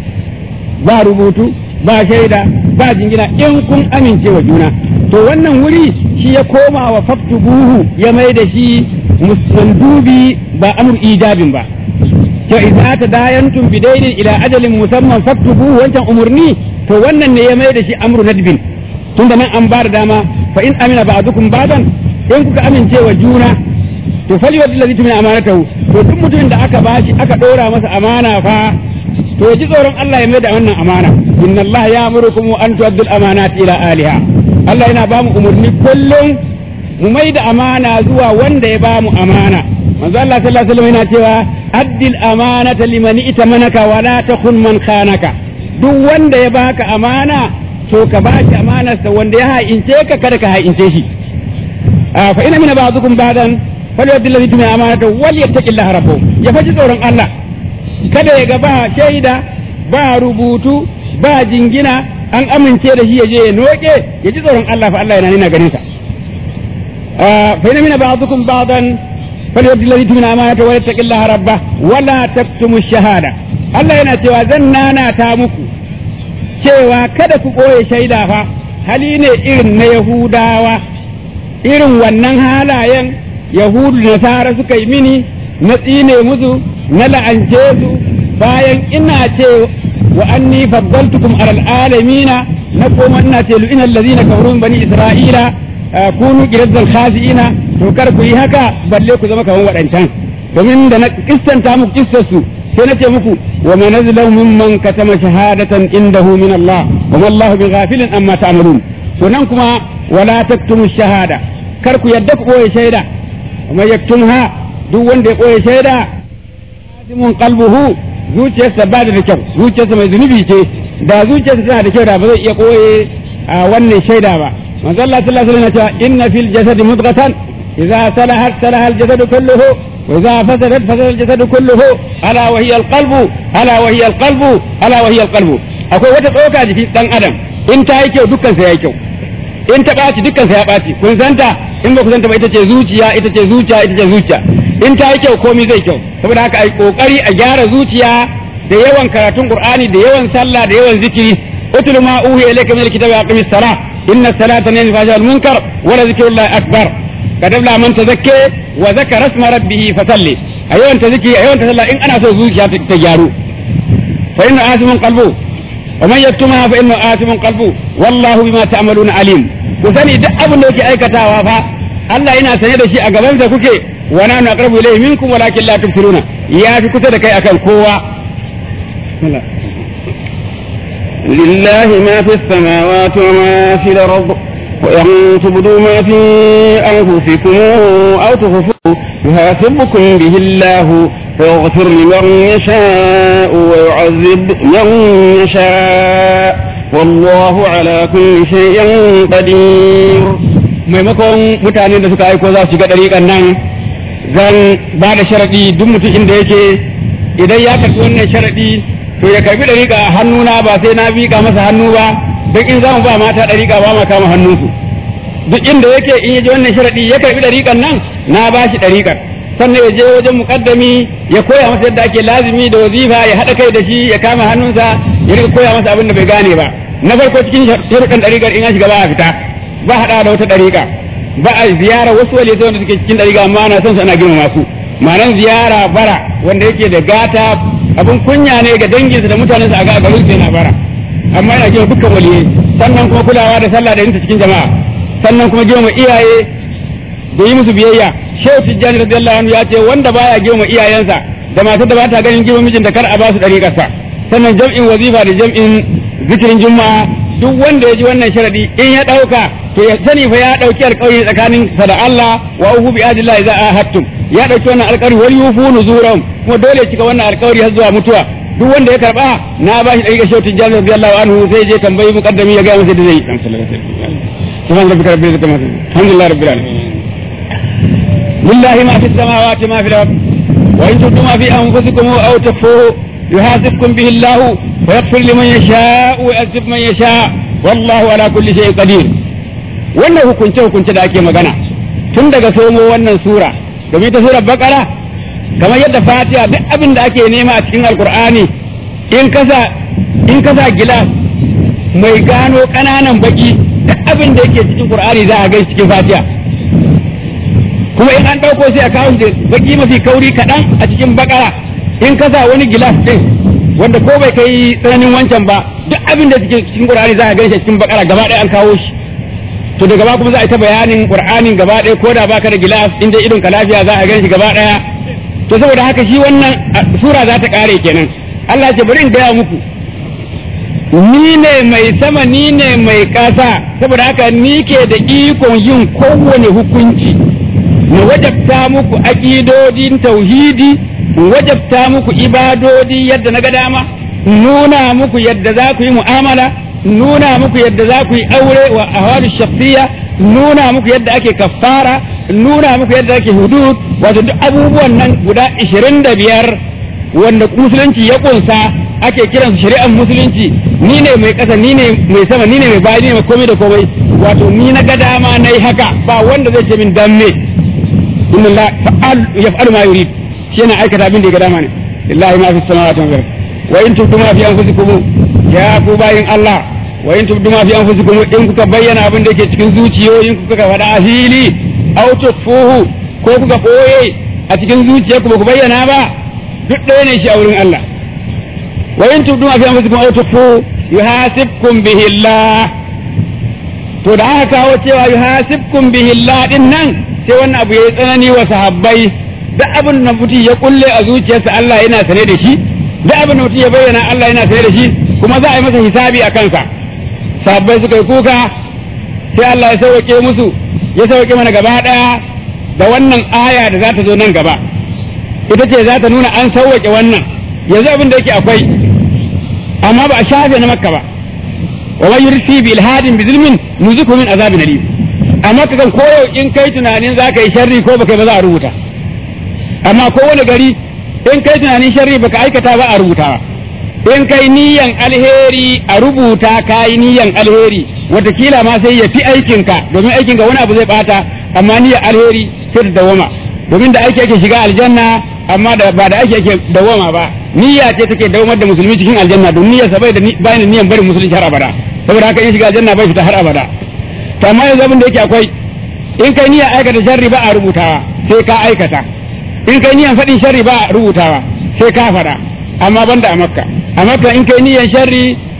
B: ba rubutu ba shaida ba jingina in kun amince wa juna to wannan wuri shi ya koma wa faktubuhu ya mai da shi mandubi ba amur ijabin ba to idza tadayantum bidainin ila ajalin musamman faktubuhu wancan umurni to wannan ne ya mai da shi amru nadbin tunda nan an ba da dama fa in amina ba'dukum ba'dan in kuka amince wa juna to fali wa allazi tumina amanatahu to duk mutumin da aka bashi aka dora masa amana fa to ji tsoron Allah ya mai da wannan amana inna Allah ya amurukum an tu'addul amanati ila aliha Allah yana ba mu umurni kullum mu mai da amana zuwa wanda ya ba mu amana manzo Allah sallallahu alaihi wasallam yana cewa addil amanata liman itamanaka wa la takhun man khanaka duk wanda ya baka amana to ka ba shi amanarsa wanda ya ha'ince ka kada ka ha'ince shi fa ina mina ba'dukum ba'dan falyu'addi alladhi tumina amanata wal yattaqillaha rabbuhu ya faji tsoron Allah kada ya ga ba shaida ba rubutu ba jingina an amince da shi ya je ya noke ya ji tsoron Allah fa Allah yana nuna ganin sa fa ina mina ba'dukum ba'dan falyu'addi alladhi tumina amanata wal yattaqillaha rabbah wala taktumu shahada Allah yana cewa zan nana ta muku cewa kada ku ɓoye shaida fa hali ne irin na Yahudawa irin wannan halayen Yahudu da Nasara suka yi mini na tsine musu na la'ance su bayan ina ce wa anni faddaltukum alal alamina na koma ina ce lu'ina allazina kafaru bani isra'ila kunu qirazzal khasiina to kar ku yi haka balle ku zama kaman waɗancan domin da na kissanta muku kissar su sai na ce muku wa man azlamu mimman katama shahadatan indahu min Allah wa ma Allah bi ghafilin amma ta'malun to nan kuma wala taktumu shahada kar ku yadda ku koyi shaida kuma yaktumha duk wanda ya koyi shaida azimun qalbuhu zuciyarsa ba da kyau zuciyarsa mai zunubi ce da zuciyarsa tana da kyau da ba zai iya koye a wannan shaida ba manzo Allah sallallahu alaihi wasallam ya ce inna fil jasadi mudghatan idza salahat salaha al jasadu kulluhu وإذا فسدت فسد الجسد كله ألا وهي القلب ألا وهي القلب ألا وهي القلب akwai wata tsoka jiki dan adam in ta yi kyau dukkan sa ya kyau in ta ɓaci dukkan sa ya ɓaci kun santa in ba ku santa ba ita ce zuciya ita ce zuciya ita ce zuciya in ta yi kyau komai zai kyau saboda haka ai kokari a gyara zuciya da yawan karatun qur'ani da yawan sallah da yawan zikiri utlu ma uhiya ilayka min alkitabi aqimis salah inna salata tanha anil fahsha'i wal munkar wa la zikrullahi akbar kad abla man tazakke wa zakara isma rabbih fasalli a yawan ta zikiri a yawan ta sallah in ana so zuciya ta gyaru fa inna asimun qalbu wa man yaktumha fa innahu asimun qalbu wallahu bima ta'maluna alim ku sani duk abin da yake aikatawa fa Allah yana sane da shi a gaban sa kuke wa nanu aqrabu ilayhi minkum walakin la tubsiruna ya fi kusa da kai akan kowa
A: لله ما في السماوات وما في الأرض وإن تبدوا ما في أنفسكم أو تخفوه يحاسبكم به الله فيغفر لمن يشاء ويعذب من يشاء والله على كل شيء قدير
B: maimakon mutanen da suka aiko za su shiga ɗariƙan nan zan ba da sharaɗi duk mutum inda yake idan ya karɓi wannan sharaɗi to ya karɓi ɗariƙa a hannuna ba sai na miƙa masa hannu ba duk in za mu ba mata ɗariƙa ba ma kama hannunsu duk inda yake in ya ji wannan sharaɗi ya karɓi ɗariƙan nan na ba shi ɗariƙar sannan ya je wajen muƙaddami ya koya masa yadda ake lazimi da wazifa ya haɗa kai da shi ya kama hannunsa ya rika koya masa abin da bai gane ba na farko cikin sharuɗan ɗariƙar in an shiga ba a fita ba haɗa da wata ɗariƙa ba a ziyara wasu wale wanda suke cikin ɗariƙa amma ana son su ana girmama su ma'anan ziyara bara wanda yake da gata abin kunya ne ga danginsa da mutanensa a ga garin sai na bara amma yana girma dukkan waliyai sannan kuma kulawa da sallah da yinta cikin jama'a sannan kuma girma iyaye da yi musu biyayya shehu tijjani radiyallahu anhu ya ce wanda baya girma iyayensa da matar da ba ta ganin girma mijinta kar a ba su ɗariƙarsa sannan jam'in wazifa da jam'in zikirin juma'a duk wanda ya ji wannan sharadi in ya ɗauka to ya sani fa ya ɗauki alƙawari tsakanin sa da Allah wa uhu bi adillah idza ahadtum ya ɗauki wannan alƙawari wal yufu nuzurum kuma dole ya cika wannan alƙawari har zuwa mutuwa duk wanda ya karba na ba shi ɗariƙar shehu tijjani radiyallahu anhu sai je tambayi muqaddami ya ga masa da zai yi subhan rabbika rabbil izzati amma yasifun alhamdulillah rabbil alamin lillahi ma fis samawati ma fil ard wa in tubdu ma fi anfusikum aw tukhfuhu yuhasibkum bihi Allah wa yaghfir liman yasha wa yu'adhib man yasha wallahu ala kulli shay'in qadir wannan hukunce hukunce da ake magana tun daga somo wannan sura domin ta surar bakara kamar yadda fatiha duk abin da ake nema a cikin alkur'ani in kasa in kasa gilas mai gano ƙananan baki duk abin da yake cikin qur'ani za a gai cikin fatiha kuma in an ɗauko sai a kawo shi baki mafi kauri kaɗan a cikin bakara in kasa wani gilas ɗin wanda ko bai kai tsananin wancan ba duk abin da cikin qur'ani za a gai shi cikin bakara gaba ɗaya an kawo shi to daga ba kuma za a yi ta bayanin qur'anin gaba ɗaya ko da baka da gilas inda idon ka lafiya za a gan shi gaba ɗaya to saboda haka shi wannan sura za ta kare kenan Allah ce bari in gaya muku ni ne mai sama ni ne mai ƙasa saboda haka ni ke da ikon yin kowane hukunci na wajabta muku aƙidodin tauhidi wajabta muku ibadodi yadda na ga dama nuna muku yadda za ku yi mu'amala nuna muku yadda za ku yi aure wa ahwalu shakhsiyya nuna muku yadda ake kaffara nuna muku yadda ake hudud wato duk abubuwan nan guda 25 wanda musulunci ya kunsa ake kiransu shari'ar musulunci ni ne mai kasa ni ne mai sama ni ne mai bayi ni ne mai komai da komai wato ni na ga dama nayi haka ba wanda zai ce min dan me inna Allah fa'al yaf'alu ma yurid shi yana aikata abin da ya ga dama ne lillahi ma fi samawati wal ardh wa in tubdu ma fi anfusikum ya ku bayin Allah wa in tubdu ma fi anfusikum in kuka bayyana abin da yake cikin zuciyoyin ku kuka faɗa a fili aw tufuhu ko kuka koye a cikin zuciyarku ba ku bayyana ba duk ɗaya ne shi a wurin Allah wa in tubdu ma fi anfusikum aw tufuhu yuhasibkum bihi Allah to da aka kawo cewa yuhasibkum bihi Allah din nan sai wannan abu yayi tsanani wa sahabbai duk abin da mutum ya kulle a zuciyarsa Allah yana sane da shi duk abin da mutum ya bayyana Allah yana sane da shi kuma za a yi masa hisabi a kansa sahabbai suka yi kuka sai Allah ya sauke musu ya sauke mana gaba daya da wannan aya da za ta zo nan gaba ita ce za ta nuna an sauke wannan yanzu abin da yake akwai amma ba a shafe na makka ba wa man yursi bi ilhadin bi zulmin nuzuku min azabin alim amma kakan koyo in kai tunanin za ka yi sharri ko baka ba za a rubuta amma kowane gari in kai tunanin sharri baka aikata ba a rubutawa in kai niyan alheri a rubuta ka yi niyan alheri watakila ma sai ya fi aikinka domin aikinka wani abu zai bata amma niyan alheri sai da dawama domin da aiki ake shiga aljanna amma da ba da aiki ake dawama ba niyya ce take dawamar da musulmi cikin aljanna don niyyar sa bai da bayan niyan barin musulunci har abada saboda haka in shiga aljanna bai fita har abada to amma yanzu abin da yake akwai in kai niyyar aikata sharri ba a rubutawa sai ka aikata in kai niyan faɗin sharri ba rubutawa sai ka faɗa amma banda a makka a makka in kai niyan sharri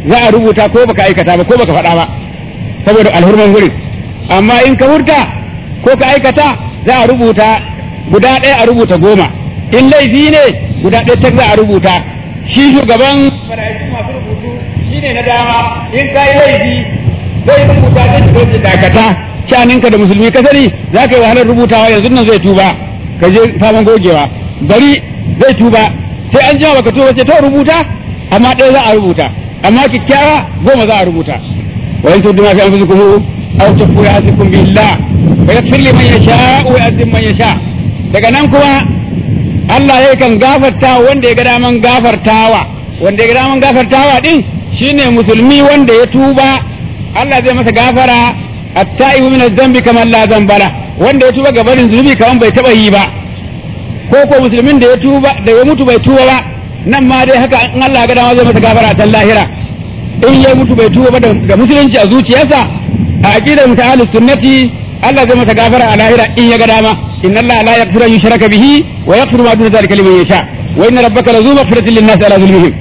B: za a rubuta ko baka aikata ba ko baka faɗa ba saboda alhurman gurin amma in ka hurta ko ka aikata za a rubuta guda ɗaya a rubuta goma in laifi ne guda ɗaya ta za a rubuta shi shugaban mala'iku masu rubutu shi ne na dama in ka yi laifi zai rubuta zai zo da dakata shaninka da musulmi ka sani za ka yi wahalar rubutawa yanzu nan zai tuba ka je faman gogewa bari zai tuba sai an jima baka tuba sai to rubuta amma ɗaya za a rubuta amma kyakkyawa goma za a rubuta wa in tuddu ma fi anfusikum aw tukhfu ya'tikum billah wa yaghfir liman yasha wa yu'adhib man yasha daga nan kuma Allah ya kan gafarta wanda ya ga daman gafartawa wanda ya ga daman gafartawa din shine musulmi wanda ya tuba Allah zai masa gafara at-ta'ibu min adh-dhanbi kamar la dhanbala wanda ya tuba gabanin zunubi kaman bai taba yi ba ko ko musulmin da ya tuba da ya mutu bai tuba ba nan ma dai haka in Allah ga dama zai masa gafara a lahira in ya mutu bai tuba ba da musulunci a zuciyarsa a aqidar mutahallis sunnati Allah zai masa gafara a lahira in ya ga dama inna Allah la yaghfiru an yushraka bihi wa yaghfiru ma duna dhalika liman yasha wa inna rabbaka lazu maghfiratin lin-nasi ala zulmihim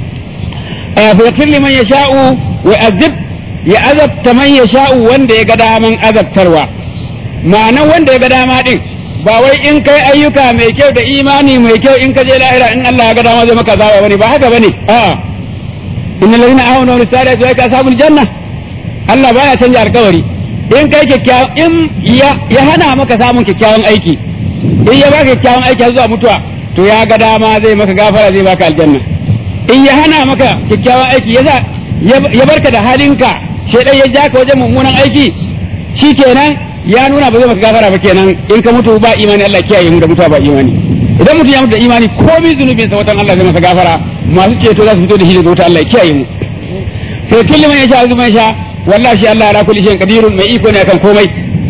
B: fa yaghfir liman yasha'u wa azib ya azabta man yasha'u wanda ya ga daman azabtarwa ma'anan wanda ya ga dama din ba wai in kai ayyuka mai kyau da imani mai kyau in ka je lahira in Allah ya ga dama zai maka zawa bane ba haka bane a'a innal ladina amanu wa salatu wa ashabul janna Allah baya canja alkawari in kai kyakkyawan in ya hana maka samun kyakkyawan aiki in ya baka kyakkyawan aiki zuwa mutuwa to ya ga dama zai maka gafara zai baka aljanna in ya hana maka kyakkyawan aiki yasa ya barka da halinka shedan ya ja ka wajen mummunan aiki shikenan ya nuna ba zai maka gafara ba kenan in ka mutu ba imani Allah kiyaye mu da mutuwa ba imani idan mutum ya mutu da imani komai zunubin sa watan Allah zai masa gafara masu ceto za su fito da shi daga wuta Allah kiyaye mu sai kulli man yasha azuma yasha wallahi shi Allah ala kulli shay'in qadirun mai iko ne akan komai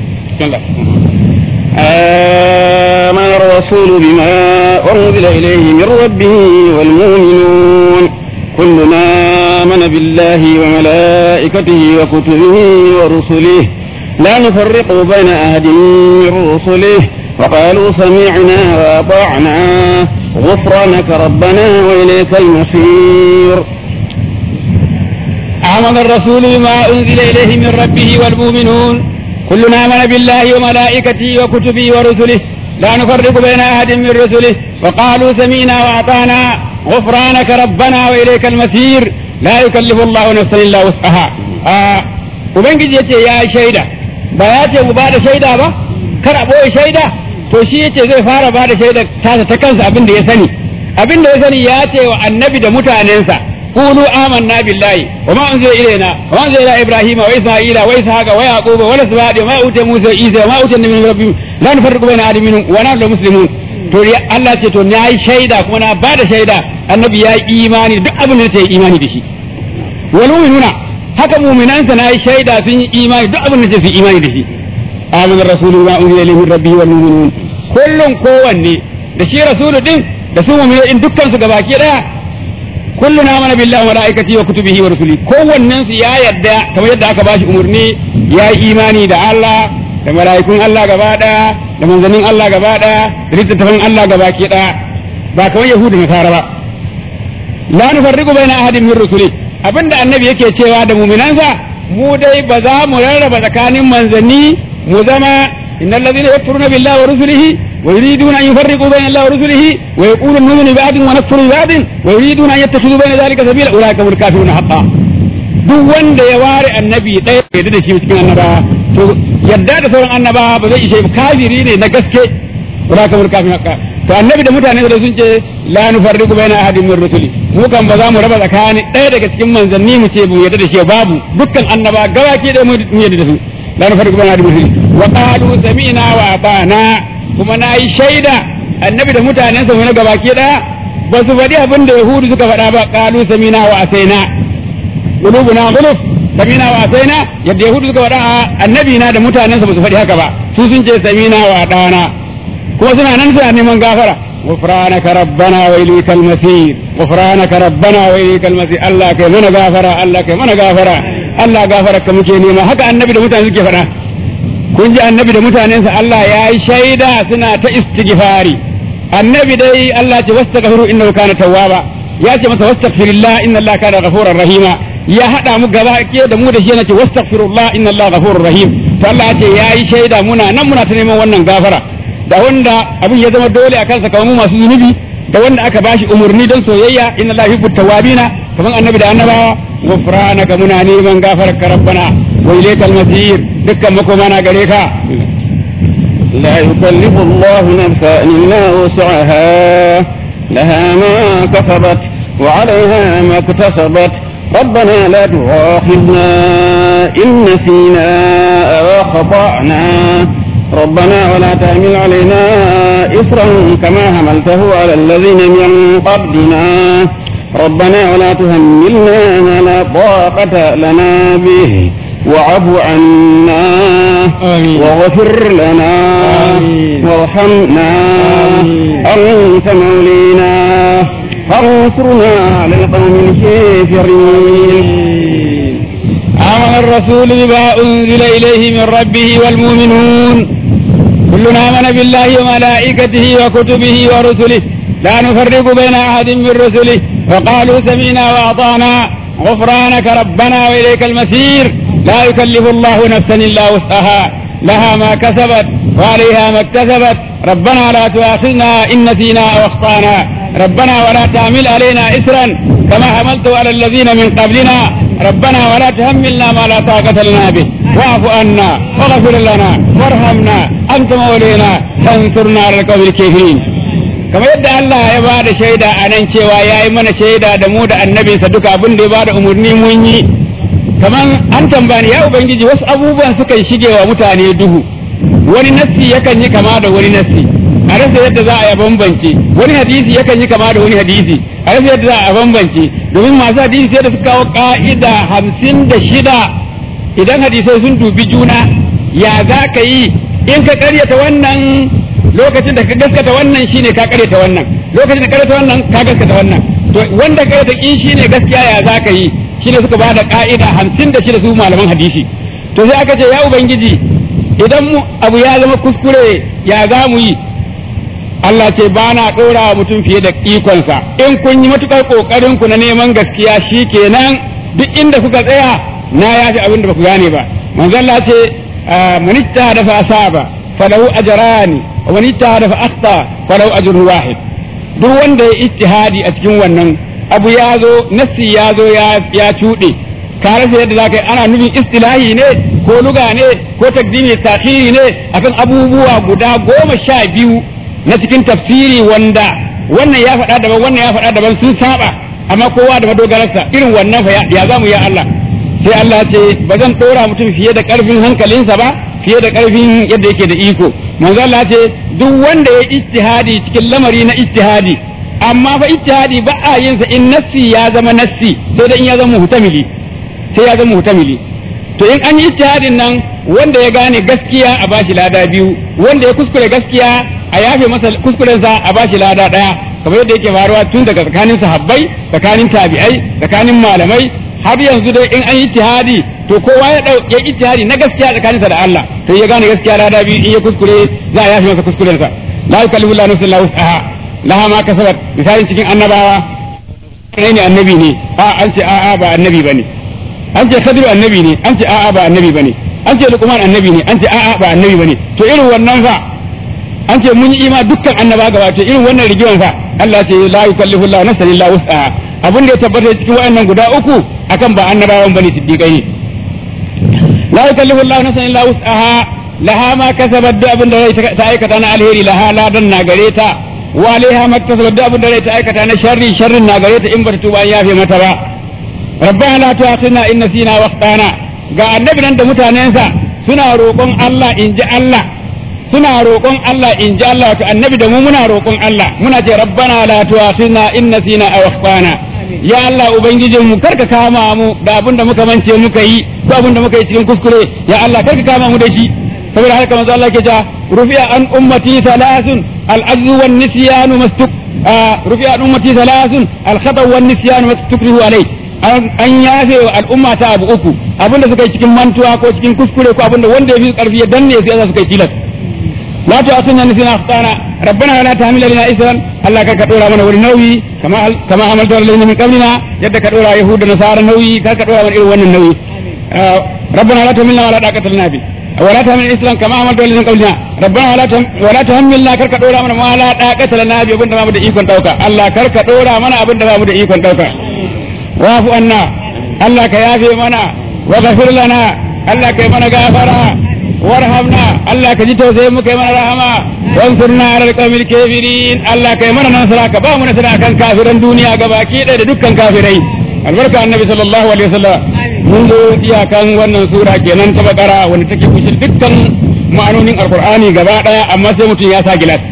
A: آمن الرسول بما أنزل إليه من ربه والمؤمنون كلنا آمن بالله وملائكته وكتبه ورسله لا نفرق بين أحد من رسله وقالوا سمعنا وأطعنا غفرانك ربنا وإليك المصير
B: آمن الرسول بما أنزل إليه من ربه والمؤمنون كلنا آمن بالله وملائكته وكتبه ورسله لا نفرق بين أحد من رسله وقالوا سمعنا وأطعنا غفرانك ربنا وإليك المصير لا يكلف الله نفسا إلا وسعها آه ubangiji yace ya shaida ba ya ce mu bada shaida ba kar a boye shaida to shi yace zai fara bada shaida tasa ta kansa abin da ya sani abin da ya sani ya ce wa annabi da mutanensa qulu amanna billahi wa ma unzila ilayna wa ma unzila ila ibrahima wa isma'ila wa ishaqa wa yaquba wa lasbadi ma utiya musa wa isa wa ma utiya min rabbihim la nufarriqu baina ahadin minhum wa nahnu muslimun to Allah ce to na yi shaida kuma na bada shaida annabi ya yi imani duk abin da ya yi imani da shi wal mu'minuna haka mu'minansa na yi shaida sun yi imani duk abin da su yi imani da shi amana rasulu ma unzila ilayhi min rabbihi wal mu'minun kullun kowanne da shi rasulu din da su mu'minin din dukkan su gabaki daya kullun amana billahi wa malaikatihi wa kutubihi wa rusuli kowannen su ya yarda kamar yadda aka bashi umurni ya yi imani da Allah da mala'ikun Allah gaba daya da manzannin Allah gaba daya da littattafan Allah gabaki daya ba kamar yahudu na fara ba la nufarriqu baina ahadin min rusuli abinda annabi yake cewa da muminansa mu dai ba za mu rarraba tsakanin manzanni mu zama innal ladhina yakfuruna billahi wa rusulihi wa yuriduna an yufarriqu bayna allahi wa rusulihi wa yaquluna nu'minu bi ba'din wa nakfuru bi ba'din wa yuriduna an yattakhidhu bayna dhalika sabila ulaika hum kafiruna haqqan duk wanda ya ware annabi ɗaya ya da shi cikin annabawa to yadda da sauran annabawa ba zai ishe kafiri ne na gaske ulaika hum kafiruna haqqan to annabi da mutane da sun ce la nufarriqu baina ahadin min rusuli mu kan ba za mu raba tsakanin ɗaya daga cikin manzanni mu ce mu yadda da shi babu dukkan annaba gabaki da mu yadda da su la nufarriqu baina ahadin min rusuli wa qalu sami'na wa ata'na kuma na yi shaida annabi da mutanen sa na gabaki ɗaya ba su faɗi abin da yahudu suka faɗa ba qalu sami'na wa asaina qulubuna ghuluf sami'na wa asaina yadda yahudu suka faɗa annabi na da mutanen sa ba su faɗi haka ba su sun ce sami'na wa ata'na kuma suna nan suna neman gafara غفرانك ربنا وإليك المسير غفرانك ربنا وإليك المسير الله كي من غافرة الله كي من غافرة الله غافرة كمكي نيما هكا النبي ده متان سكي فدا kun ji annabi da mutanensa Allah ya yi shaida suna ta istighfari annabi dai Allah ce wastaghfiru innahu kana tawwaba ya ce masa wastaghfirillah inna Allah kana ghafurar rahima ya hada mu gaba ke da mu da shi nace wastaghfirullah inna Allah ghafurur rahim to Allah ya ce yayi shaida muna nan muna ta neman wannan gafara da wanda abin ya zama dole a kansa kamar mu masu zunubi da wanda aka bashi umurni don soyayya inna Allah yuhibbut tawabina kamar annabi da annabawa ghufranaka muna neman gafararka rabbana wa ilaykal masir dukkan makoma na gare ka
A: لا يكلف الله نفسا إلا وسعها لها ما كسبت وعليها ما اكتسبت ربنا لا تؤاخذنا إن نسينا أو أخطأنا ربنا ولا تحمل علينا إصرا كما حملته على الذين من قبلنا ربنا ولا تهملنا ما لا طاقة لنا به واعف عنا
B: آمين.
A: واغفر لنا
B: آمين.
A: وارحمنا
B: آمين.
A: أنت مولينا فانصرنا على القوم الكافرين
B: آمن الرسول بما أنزل إليه من ربه والمؤمنون كلنا آمن بالله وملائكته وكتبه ورسله لا نفرق بين أحد من رسله وقالوا سمعنا وأطعنا غفرانك ربنا وإليك المسير لا يكلف الله نفسا إلا وسعها لها ما كسبت وعليها ما اكتسبت ربنا لا تؤاخذنا إن نسينا أو أخطأنا ربنا ولا تعمل علينا إسرا كما حملته على الذين من قبلنا ربنا ولا تهملنا ما لا طاقة لنا به واعف عنا واغفر لنا وارحمنا أنت مولينا فانصرنا على القوم الكافرين kamar yadda Allah ya ba da shaida a nan cewa ya yi mana shaida da mu da annabinsa duka abin da ya ba da umarni mun yi kamar an tambani ya ubangiji wasu abubuwan suka shige wa mutane duhu wani nassi yakan yi kama da wani nassi a rasa yadda za a yi bambance wani hadisi yakan yi kama da wani hadisi a rasa yadda za a bambance domin masu hadisi sai da suka kawo ka'ida hamsin da shida idan hadisai sun dubi juna ya za ka yi in ka karyata wannan lokacin da ka gaskata wannan shine ka karyata wannan lokacin da ka karyata wannan ka gaskata wannan to wanda ka karyata kin shine gaskiya ya za ka yi shine suka ba da ka'ida hamsin da shida su malaman hadisi to sai aka ce ya ubangiji idan mu abu ya zama kuskure ya za mu yi Allah ce ba na ɗora wa mutum fiye da ikonsa in kun yi matuƙar ƙoƙarin ku na neman gaskiya shi kenan duk inda kuka tsaya na yafi abin da ba ku gane ba manzo Allah ce man ijtahada fa asaba falahu ajrani wa man ijtahada fa akhta falahu ajrun wahid duk wanda ya ijtihadi a cikin wannan abu ya zo nassi ya zo ya ya cuɗe ka rasa yadda za ka yi ana nufin istilahi ne ko luga ne ko takdimi takhiri ne akan abubuwa guda goma sha biyu na cikin tafsiri wanda wannan ya faɗa daban wannan ya faɗa daban sun saba amma kowa da madogararsa irin wannan fa ya zamu ya Allah sai Allah ce ba zan ɗora mutum fiye da ƙarfin hankalinsa ba fiye da ƙarfin yadda yake da iko manzo Allah ce duk wanda ya ijtihadi cikin lamari na ijtihadi amma fa ijtihadi ba a yin sa in nassi ya zama nassi sai da in ya zama muhtamili sai ya zama muhtamili to in an yi ijtihadin nan wanda ya gane gaskiya a bashi lada biyu wanda ya kuskure gaskiya a yafe masa kuskurensa a bashi lada daya kamar yadda yake faruwa tun daga tsakanin sahabbai tsakanin tabi'ai tsakanin malamai har yanzu dai in an yi ijtihadi to kowa ya dau ya ijtihadi na gaskiya tsakaninsa da Allah to ya gane gaskiya lada biyu in ya kuskure za a yafe masa kuskurensa la yukallifu Allahu nafsan illa wus'aha laha ma kasabat misalin cikin annabawa kai ne annabi ne a an ce a'a ba annabi bane an ce khadiru annabi ne an ce a'a ba annabi bane an ce luqman annabi ne an ce a'a ba annabi bane to irin wannan fa an ce mun yi ima dukkan annaba gaba to irin wannan rigiman fa Allah ce la yukallifu Allahu nafsan illa wus'aha abin da ya tabbata cikin wayannan guda uku akan ba annabawan bane siddiqai la yukallifu Allahu nafsan illa wus'aha laha ma kasabat da abin da ta aikata na alheri laha ladan na gare ta wa alaiha maktasabat da abin da ta aikata na sharri sharrin na gare ta in ba ta tuba an yafe mata ba rabbana la tu'akhidna in nasina wa akhtana ga annabi nan da mutanensa suna roƙon Allah in ji Allah suna roƙon Allah in ji Allah to annabi da mu muna roƙon Allah muna ce rabbana la tu'akhidna in nasina aw akhtana ya Allah ubangijin mu karka kama mu da abin da muka mance muka yi ko abin da muka yi cikin kuskure ya Allah karka kama mu da shi saboda haka manzo Allah ke ta rufi'a an ummati thalathun al-ajzu wan nisyanu mastuk rufi'a an ummati thalathun al-khata wan nisyanu mastukrihu alayhi an yafe wa al'umma ta abu uku abinda suka yi cikin mantuwa ko cikin kuskure ko abinda wanda ya fi karfi ya danne su yasa suka yi tilas la ta asunna ni sina akhtana rabbana la tahmil lana isran Allah ka ka dora mana wani nauyi kama kama amalta alladhina min qablina yadda ka dora yahuda nasara nauyi kar ka dora mana irin wannan nauyi ربنا لا تحملنا ولا طاقة لنا به ولا تحمل الاسلام كما عملت الذين من قبلنا ربنا ولا ولا تحملنا كرك دورا من ما لا طاقة لنا به abinda ba mu da ikon dauka Allah karka dora mana abinda ba mu da ikon dauka wafu anna Allah ka yafe mana wa ghafir lana Allah kai mana gafara warhamna Allah ka ji tausayin mu kai mana rahama wansurna ala alqawmil kafirin Allah kai mana nasara ka ba mu nasara kan kafiran duniya gabaki ɗaya da dukkan kafirai albarka annabi sallallahu alaihi wasallam mun zo iyakan wannan sura kenan ta bakara wanda take kushe dukkan ma'anonin alqur'ani gaba daya amma sai mutum ya sa gilas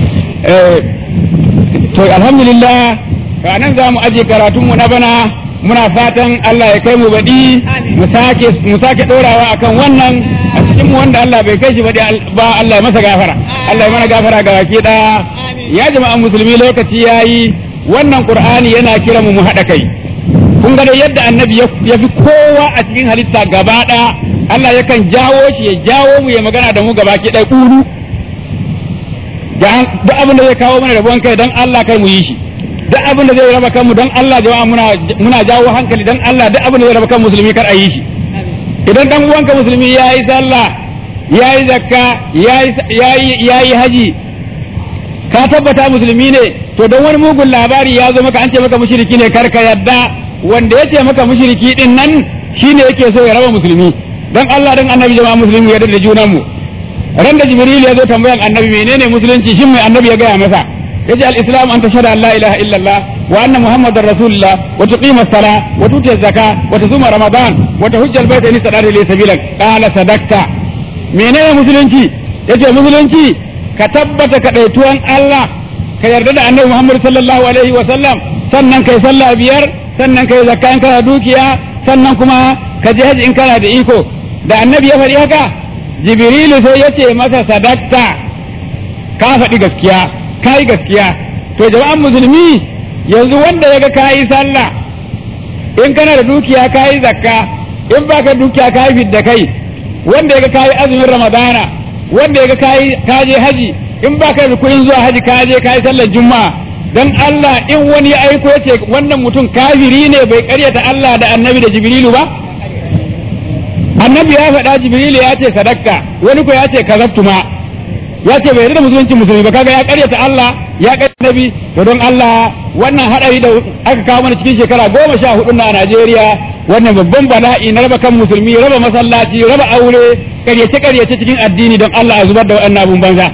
B: to alhamdulillah ka nan za mu aje karatun mu na bana muna fatan Allah ya kai mu baɗi mu sake mu sake dorawa akan wannan a cikin mu wanda Allah bai kai shi baɗi ba Allah ya masa gafara Allah ya mana gafara ga baki daya ya jama'an musulmi lokaci yayi wannan qur'ani yana kira mu mu haɗa kai kun ga dai yadda annabi ya fi kowa a cikin halitta gaba ɗaya Allah yakan jawo shi ya jawo mu ya magana da mu gaba ki ɗaya ƙuru duk abin da zai kawo mana rabuwan kai don Allah kai mu yi shi duk abin da zai raba kanmu don Allah jama'a muna muna jawo hankali don Allah duk abin da zai raba kan musulmi kar a yi shi idan dan uwanka musulmi ya yi sallah ya yi zakka ya yi haji ka tabbata musulmi ne to don wani mugun labari ya zo maka an ce maka mushriki ne kar ka yadda wanda ya ce maka mushriki din nan shine yake so ya raba musulmi dan Allah dan annabi jama'a musulmi ya da junan mu ran da jibril ya zo tambayan annabi menene musulunci shin mai annabi ya gaya masa yace al-islam an tashhadu an la ilaha illallah wa anna muhammadar rasulullah wa tuqima as-sala wa tuti az-zaka wa tusuma ramadan wa tahujja al-bayta in istata ilayhi sabila qala sadaqta menene musulunci yace musulunci ka tabbata ka daituwan Allah ka yarda da annabi muhammad sallallahu alaihi wa sallam sannan kai sallah biyar sannan kai zakka in kana dukiya sannan kuma ka je haji in kana da iko da annabi ya faɗi haka jibrilu sai ya ce masa sadakta ka faɗi gaskiya ka yi gaskiya to jama'an musulmi yanzu wanda ya ga ka yi sallah in kana da dukiya ka yi zakka in baka dukiya ka yi fidda kai wanda ya ga ka yi azumin ramadana wanda ya ga ka je haji in baka da kuɗin zuwa haji ka je ka yi sallar juma'a dan Allah in wani ya aiko ya ce wannan mutum kafiri ne bai karyata Allah da annabi da jibrilu ba annabi ya faɗa jibrilu ya ce sadakka wani ko ya ce kazabtu ma ya ce bai yarda musulunci musulmi ba kaga ya karyata Allah ya karyata nabi to don Allah wannan hadari da aka kawo mana cikin shekara goma sha hudu na Najeriya wannan babban bala'i na raba kan musulmi raba masallaci raba aure karyace karyace cikin addini don Allah a zubar da waɗannan abun banza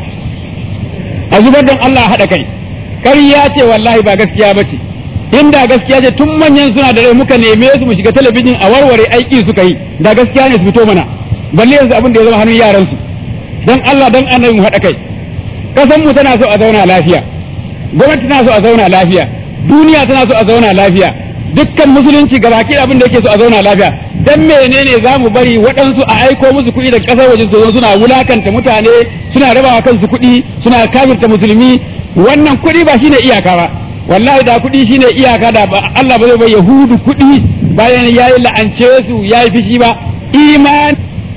B: a zubar don Allah haɗa kai ƙarya ce wallahi ba gaskiya ba ce inda gaskiya ce tun manyan suna da rai muka neme su mu shiga talabijin a warware aiki suka yi da gaskiya ne su fito mana balle yanzu abin da ya zama hannun yaran su dan Allah dan annabi mu haɗa kai kasan mu tana so a zauna lafiya gwamnati tana so a zauna lafiya duniya tana so a zauna lafiya dukkan musulunci gabaki abin da yake so a zauna lafiya dan menene za mu bari waɗansu a aiko musu kuɗi da ƙasar waje su zo suna wulakanta mutane suna rabawa kansu kuɗi suna kafirta musulmi wannan kuɗi ba shine iyaka ba wallahi da kuɗi shine iyaka da Allah ba zai bai yahudu kuɗi bayan yayi la'ance su yayi fishi ba iman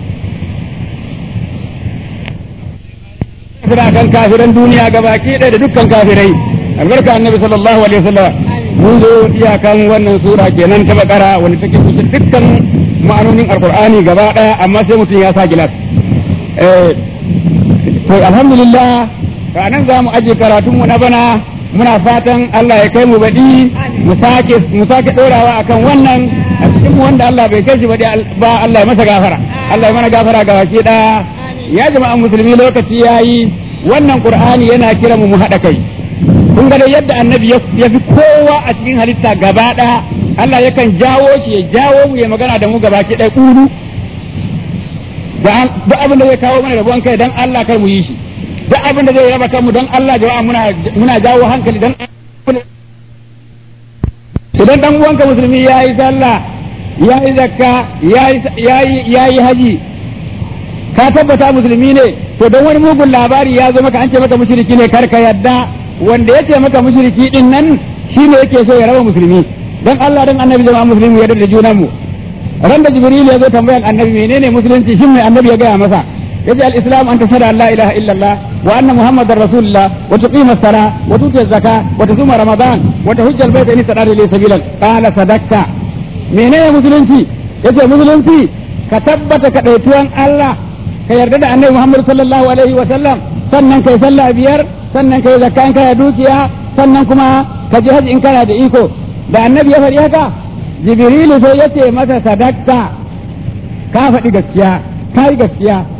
B: kafira kan kafiran duniya gabaki ɗaya da dukkan kafirai albarka annabi sallallahu alaihi wasallam mun zo iyakan wannan sura kenan ta bakara wanda take kusa dukkan ma'anonin alqur'ani gaba ɗaya amma sai mutum ya sa gilas eh to alhamdulillah ranar za mu aje karatunmu na bana muna fatan Allah ya kai mu baɗi mu sake mu sake ɗorawa akan wannan a cikin mu wanda Allah bai kai shi baɗi ba Allah ya masa gafara Allah ya mana gafara ga baki ɗaya ya jama'an musulmi lokaci yayi wannan qur'ani yana kira mu mu haɗa kai kun ga dai yadda annabi ya fi kowa a cikin halitta gaba ɗaya Allah yakan jawo shi ya jawo mu ya magana da mu gaba ki ɗaya ƙuru duk abin da zai kawo mana rabuwan kai dan Allah kai mu yi shi duk abin da zai raba kanmu don Allah jama'a muna muna jawo hankali don idan dan uwanka musulmi ya yi sallah ya yi zakka ya yi haji ka tabbata musulmi ne to don wani mugun labari ya zo maka an ce maka mushriki ne kar ka yadda wanda ya ce maka mushriki din nan shine yake so ya raba musulmi don Allah don annabi jama'a musulmi ya da junan mu ran da jibril ya zo tambayan annabi menene musulunci shin mai annabi ya gaya masa yace al-islam an tashhadu an la ilaha illallah wa anna muhammadar rasulullah wa tuqima as-sala wa tuti az-zaka wa tusuma ramadan wa tahujja al-bayta in istata ilayhi sabilan qala sadaqta menene musulunci yace musulunci ka tabbata ka daituwan Allah ka yarda da annabi Muhammad sallallahu alaihi wa sallam sannan kai sallah biyar sannan kai zakka in kana dukiya sannan kuma ka ji haji in kana da iko da annabi ya faɗi haka jibrilu sai yace masa sadaqta ka faɗi gaskiya ka yi gaskiya